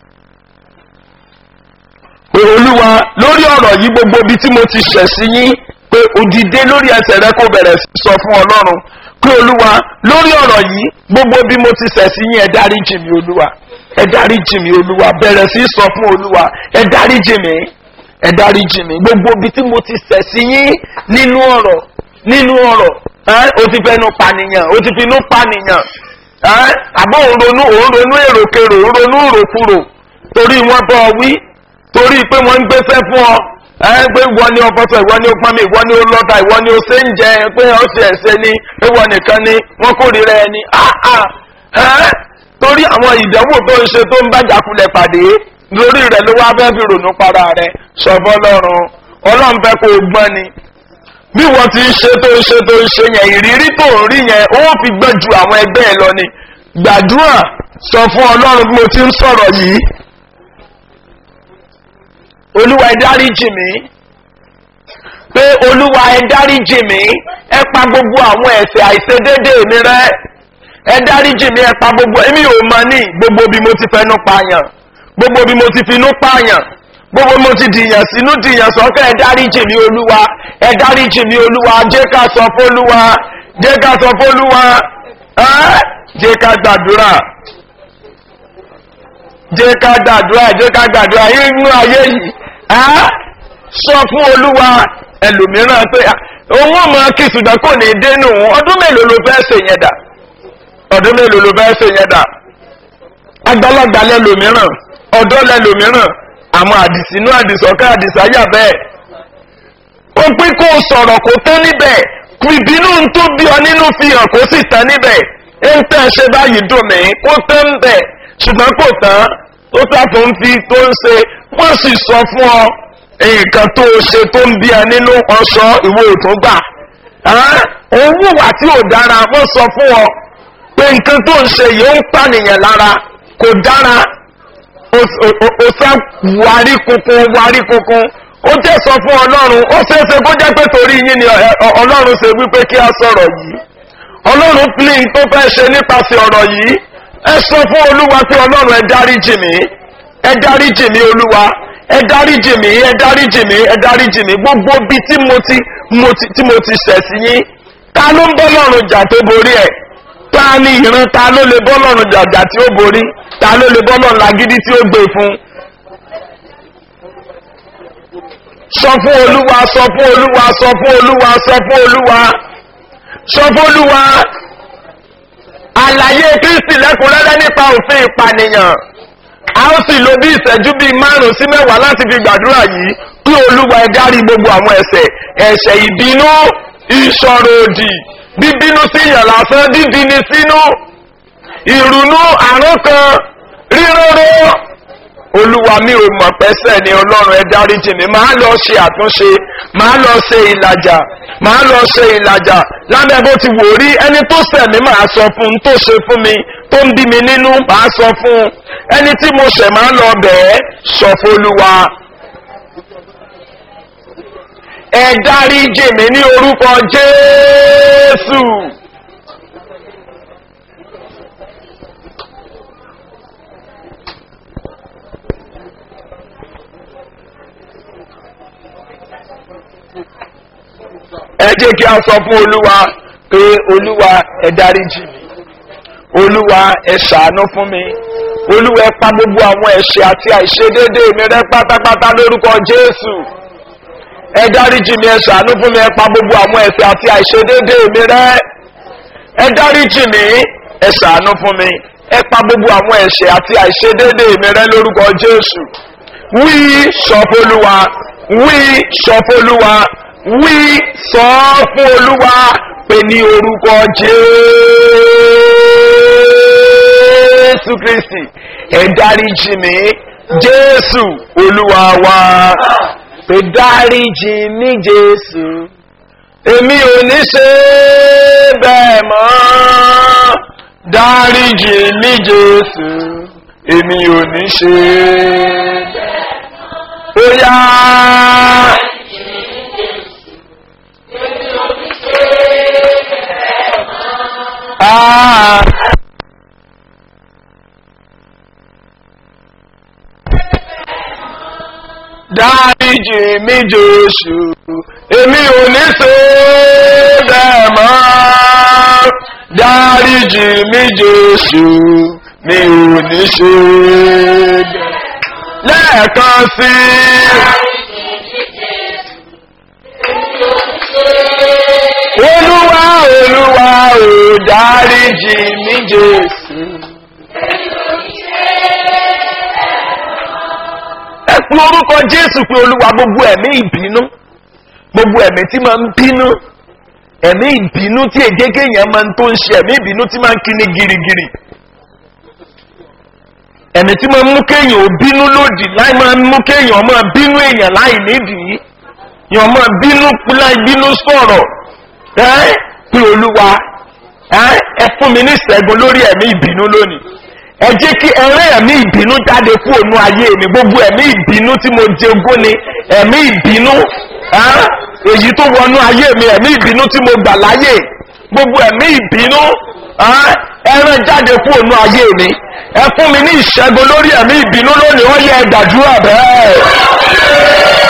pé olúwa lórí ọ̀rọ̀ yìí gbogbo ibi tí mo ti ṣẹ̀ sí yín pé òdìdé lórí ẹsẹ̀ rẹ kó bẹ̀rẹ̀ sọ fún ọlọ́run pé olúwa lórí ọ̀rọ̀ yìí gbogbo bí mo ti ṣẹ̀ sí yín ẹ dárí jì mí olúwa ẹ dárí jì mí olúwa bẹ̀rẹ̀ sí sọ fún olúwa ẹ dárí jì mí ẹ dárí jì mí gbogbo bí tí mo ti ṣẹ̀ sí yín nínú ọ̀rọ̀ nínú ọ̀rọ̀ ó ti fẹnu pànìyàn ó ti finú pànìyàn àbọ̀ òun ronú òun ronú èròkèrò òun ronú òròkúrò torí wọ́n bọ́ ọ wí torí pé wọ́n ń gbéṣẹ́ fún ọ pé ìwọ ni o fọsọ ìwọ ni o pọnmi ìwọ ni o lọta ìwọ ni o ṣe ń jẹ pé ọ ṣe ẹsẹ ni ìwọ nìkan ni wọn kórìíra ẹni torí àwọn ìdánwò tó ń ṣe tó ń bàjàkulẹ̀ pàdé lórí rẹ̀ ló wá fẹ́ fi rònú para rẹ̀ sọ̀bọ́ lọ́rùn ọlọ́run fẹ́ kó o gbọ́n ni bí wọ́n ti ń ṣe tó ń ṣe tó ń ṣe yẹn ìrírí tó ń rí yẹn ó fi gbẹ́ ju àwọn ẹgbẹ́ ẹ lọ ni gbàdúrà sọ fún ọlọ́run bí mo ti ń sọ̀rọ̀ yìí olúwa ẹ dáríjì mí pé olúwa ẹ dáríjì mí ẹ pa gbogbo àwọn ẹ̀sẹ̀ àìṣedédé mi rẹ ẹ dáríjì mí ẹ pa gbogbo èmi ò mọ ní gbogbo bí mo ti fẹnu pààyàn gbogbo bí mo ti finú pààyàn gbogbo bí mo ti dìyàn sínú dìyàn sọ́kẹ́ ẹ dáríjì mí olúwa ẹ dáríjì mí olúwa jẹ́ ká sọ fólúwa jẹ́ ká sọ fólúwa jẹ́ ká gbàdúrà jẹ́ ká gbàdúrà jẹ́ ká gbàdúrà inú ayé yìí sọ fún olúwa ẹlòmíràn pé òun ọmọ kí ṣùgbọ́n kò ní dénú ọdún mélòó ló fẹ́ ṣe yẹn dà ọdún mélòó ló fẹ́ ṣe yẹn dà àgbàlagbà lẹ́lòmíràn ọ̀dọ́ lẹ́lòmíràn àmọ́ àdìsínú àdìsọ́kẹ́ àdìsáyà bẹ́ẹ̀ ó pín kó sọ̀rọ̀ kó tán níbẹ̀ ìbínú tó bí ọ nínú fi hàn kó sì tán níbẹ̀ ń tẹ́ ṣe báyìí dùn mí kó tán ń bẹ̀ ṣùgbọ́n kò tán tó sáfò ń fi tó ń ṣe wọ́n sì sọ fún ọ nǹkan tó ṣe tó ń bí ẹ nínú ọṣọ ìwé òtún gbà òun wùwà tí ò dára wọ́n sọ fún ọ pé nǹkan tó ń ṣe yìí ó ń pànìyàn lára kò dára ó sá wárí kunkun wárí kunkun ó jẹ́ sọ fún ọlọ́run ó ṣeéṣe kó jẹ́ pé torí yín ni ọlọ́run ṣe wípé kí a sọ̀rọ̀ yìí ọlọ́run pín in tó fẹ́ ṣe nípasẹ̀ ọ̀rọ̀ yìí ẹ sọ fún olúwa pé ọlọ́run ẹ dáríjì mí ẹ dáríjì mí olúwa ẹ dáríjì mí ẹ dáríjì mí ẹ dáríjì mí gbogbo bí tí mo ti mo ti tí mo ti ṣẹ̀ sí yín ta ló ń bọ́ lọ́run jà tó borí ẹ̀ ta ni ìran ta ló lè bọ́ lọ́run jàjà tí ó borí ta ló lè bọ́ lọ́run lágídí tí ó gbé fún. sọ fún olúwa sọ fún olúwa sọ fún olúwa sọ fún olúwa sọ fún olúwa àlàyé kristi lẹ́kùnrẹ́rẹ́ nípa òfin ìpànìyàn a ó sì lo bí ìṣẹ́jú bíi márùn-ún sí mẹ́wàá láti fi gbàdúrà yìí kí olúwa ẹ dárí gbogbo àwọn ẹ̀ṣẹ̀ ẹ̀ṣẹ̀ ìbínú ìṣòro òdì bíbínú sí yàn lásán dídini sínú ìrònú àrùn kan ríróró olúwa mi ò mọ̀ pẹ́sẹ̀ ni ọlọ́run ẹ dáríjì mi máa lọ ṣe àtúnṣe máa lọ ṣe ìlàjà máa lọ ṣe ìlàjà lábẹ́ bó ti wò rí ẹni tó ṣẹ̀ mí máa sọ fún un tó ṣe fún mi tó ń bí mi nínú máa sọ fún un ẹni tí mo ṣẹ̀ máa lọ bẹ̀ẹ́ sọ fún olúwa ẹ dáríjì mi ní orúkọ jésù. ẹ jẹ́ kí a sọ fún olúwa pé olúwa ẹ dáríjì mi olúwa ẹ ṣàánú fún mi olúwa ẹ pa gbogbo àwọn ẹ̀ṣẹ̀ àti àìṣedédé mi rẹ́ pátápátá lórúkọ jésù ẹ dáríjì mi ẹ ṣàánú fún mi ẹ pa gbogbo àwọn ẹ̀ṣẹ̀ àti àìṣedédé mi rẹ́ ẹ dáríjì mi ẹ ṣàánú fún mi ẹ pa gbogbo àwọn ẹ̀ṣẹ̀ àti àìṣedédé mi rẹ́ lórúkọ jésù wí sọ fólúwa wí sọ fólúwa wí sọ fún olúwa pé ní orúkọ jésù kristi ẹ dáríjì mí jésù olúwa wa pé dáríjì mí jésù èmi ò ní ṣe bẹ́ẹ̀ mọ́ dáríjì mí jésù èmi ò ní ṣe bẹ́ẹ̀ mọ́ ó yá. Ah. dáríjì mi jésù èmi ò ní ṣe bẹ́ẹ̀ mọ́ dáríjì mi jésù mi ò ní ṣe bẹ́ẹ̀ lẹ́ẹ̀kan sí olúwa olúwa ò dáríjì mi jésù. ẹ pé orúkọ jésù pé olúwa gbogbo ẹ̀mí ìbínú gbogbo ẹ̀mí tí máa ń bínú ẹ̀mí ìbínú tí ègégé yẹn máa ń tó ń ṣe ẹ̀mí ìbínú tí máa ń kíni girigiri ẹ̀mí tí máa ń mú kéèyàn ò bínú lòdì láì máa ń mú kéèyàn máa bínú èèyàn láì nídìí yàn máa bínú láì bínú sọ̀rọ̀ ẹ́ pé olúwa ẹ fún mi ní ìṣẹ́gun lórí ẹ̀mí ìbínú lónìí ẹ jẹ́ kí ẹrẹ́ ẹ̀mí ìbínú jáde kú ònú ayé mi gbogbo ẹ̀mí ìbínú tí mo jogún ni ẹ̀mí ìbínú èyí tó wọnú ayé mi ẹ̀mí ìbínú tí mo gbà láyè gbogbo ẹ̀mí ìbínú ẹrẹ́ jáde kú ònú ayé mi ẹ fún mi ní ìṣẹ́gun lórí ẹ̀mí ìbínú lónìí wọ́n yẹ gbàdúrà bẹ́ẹ̀.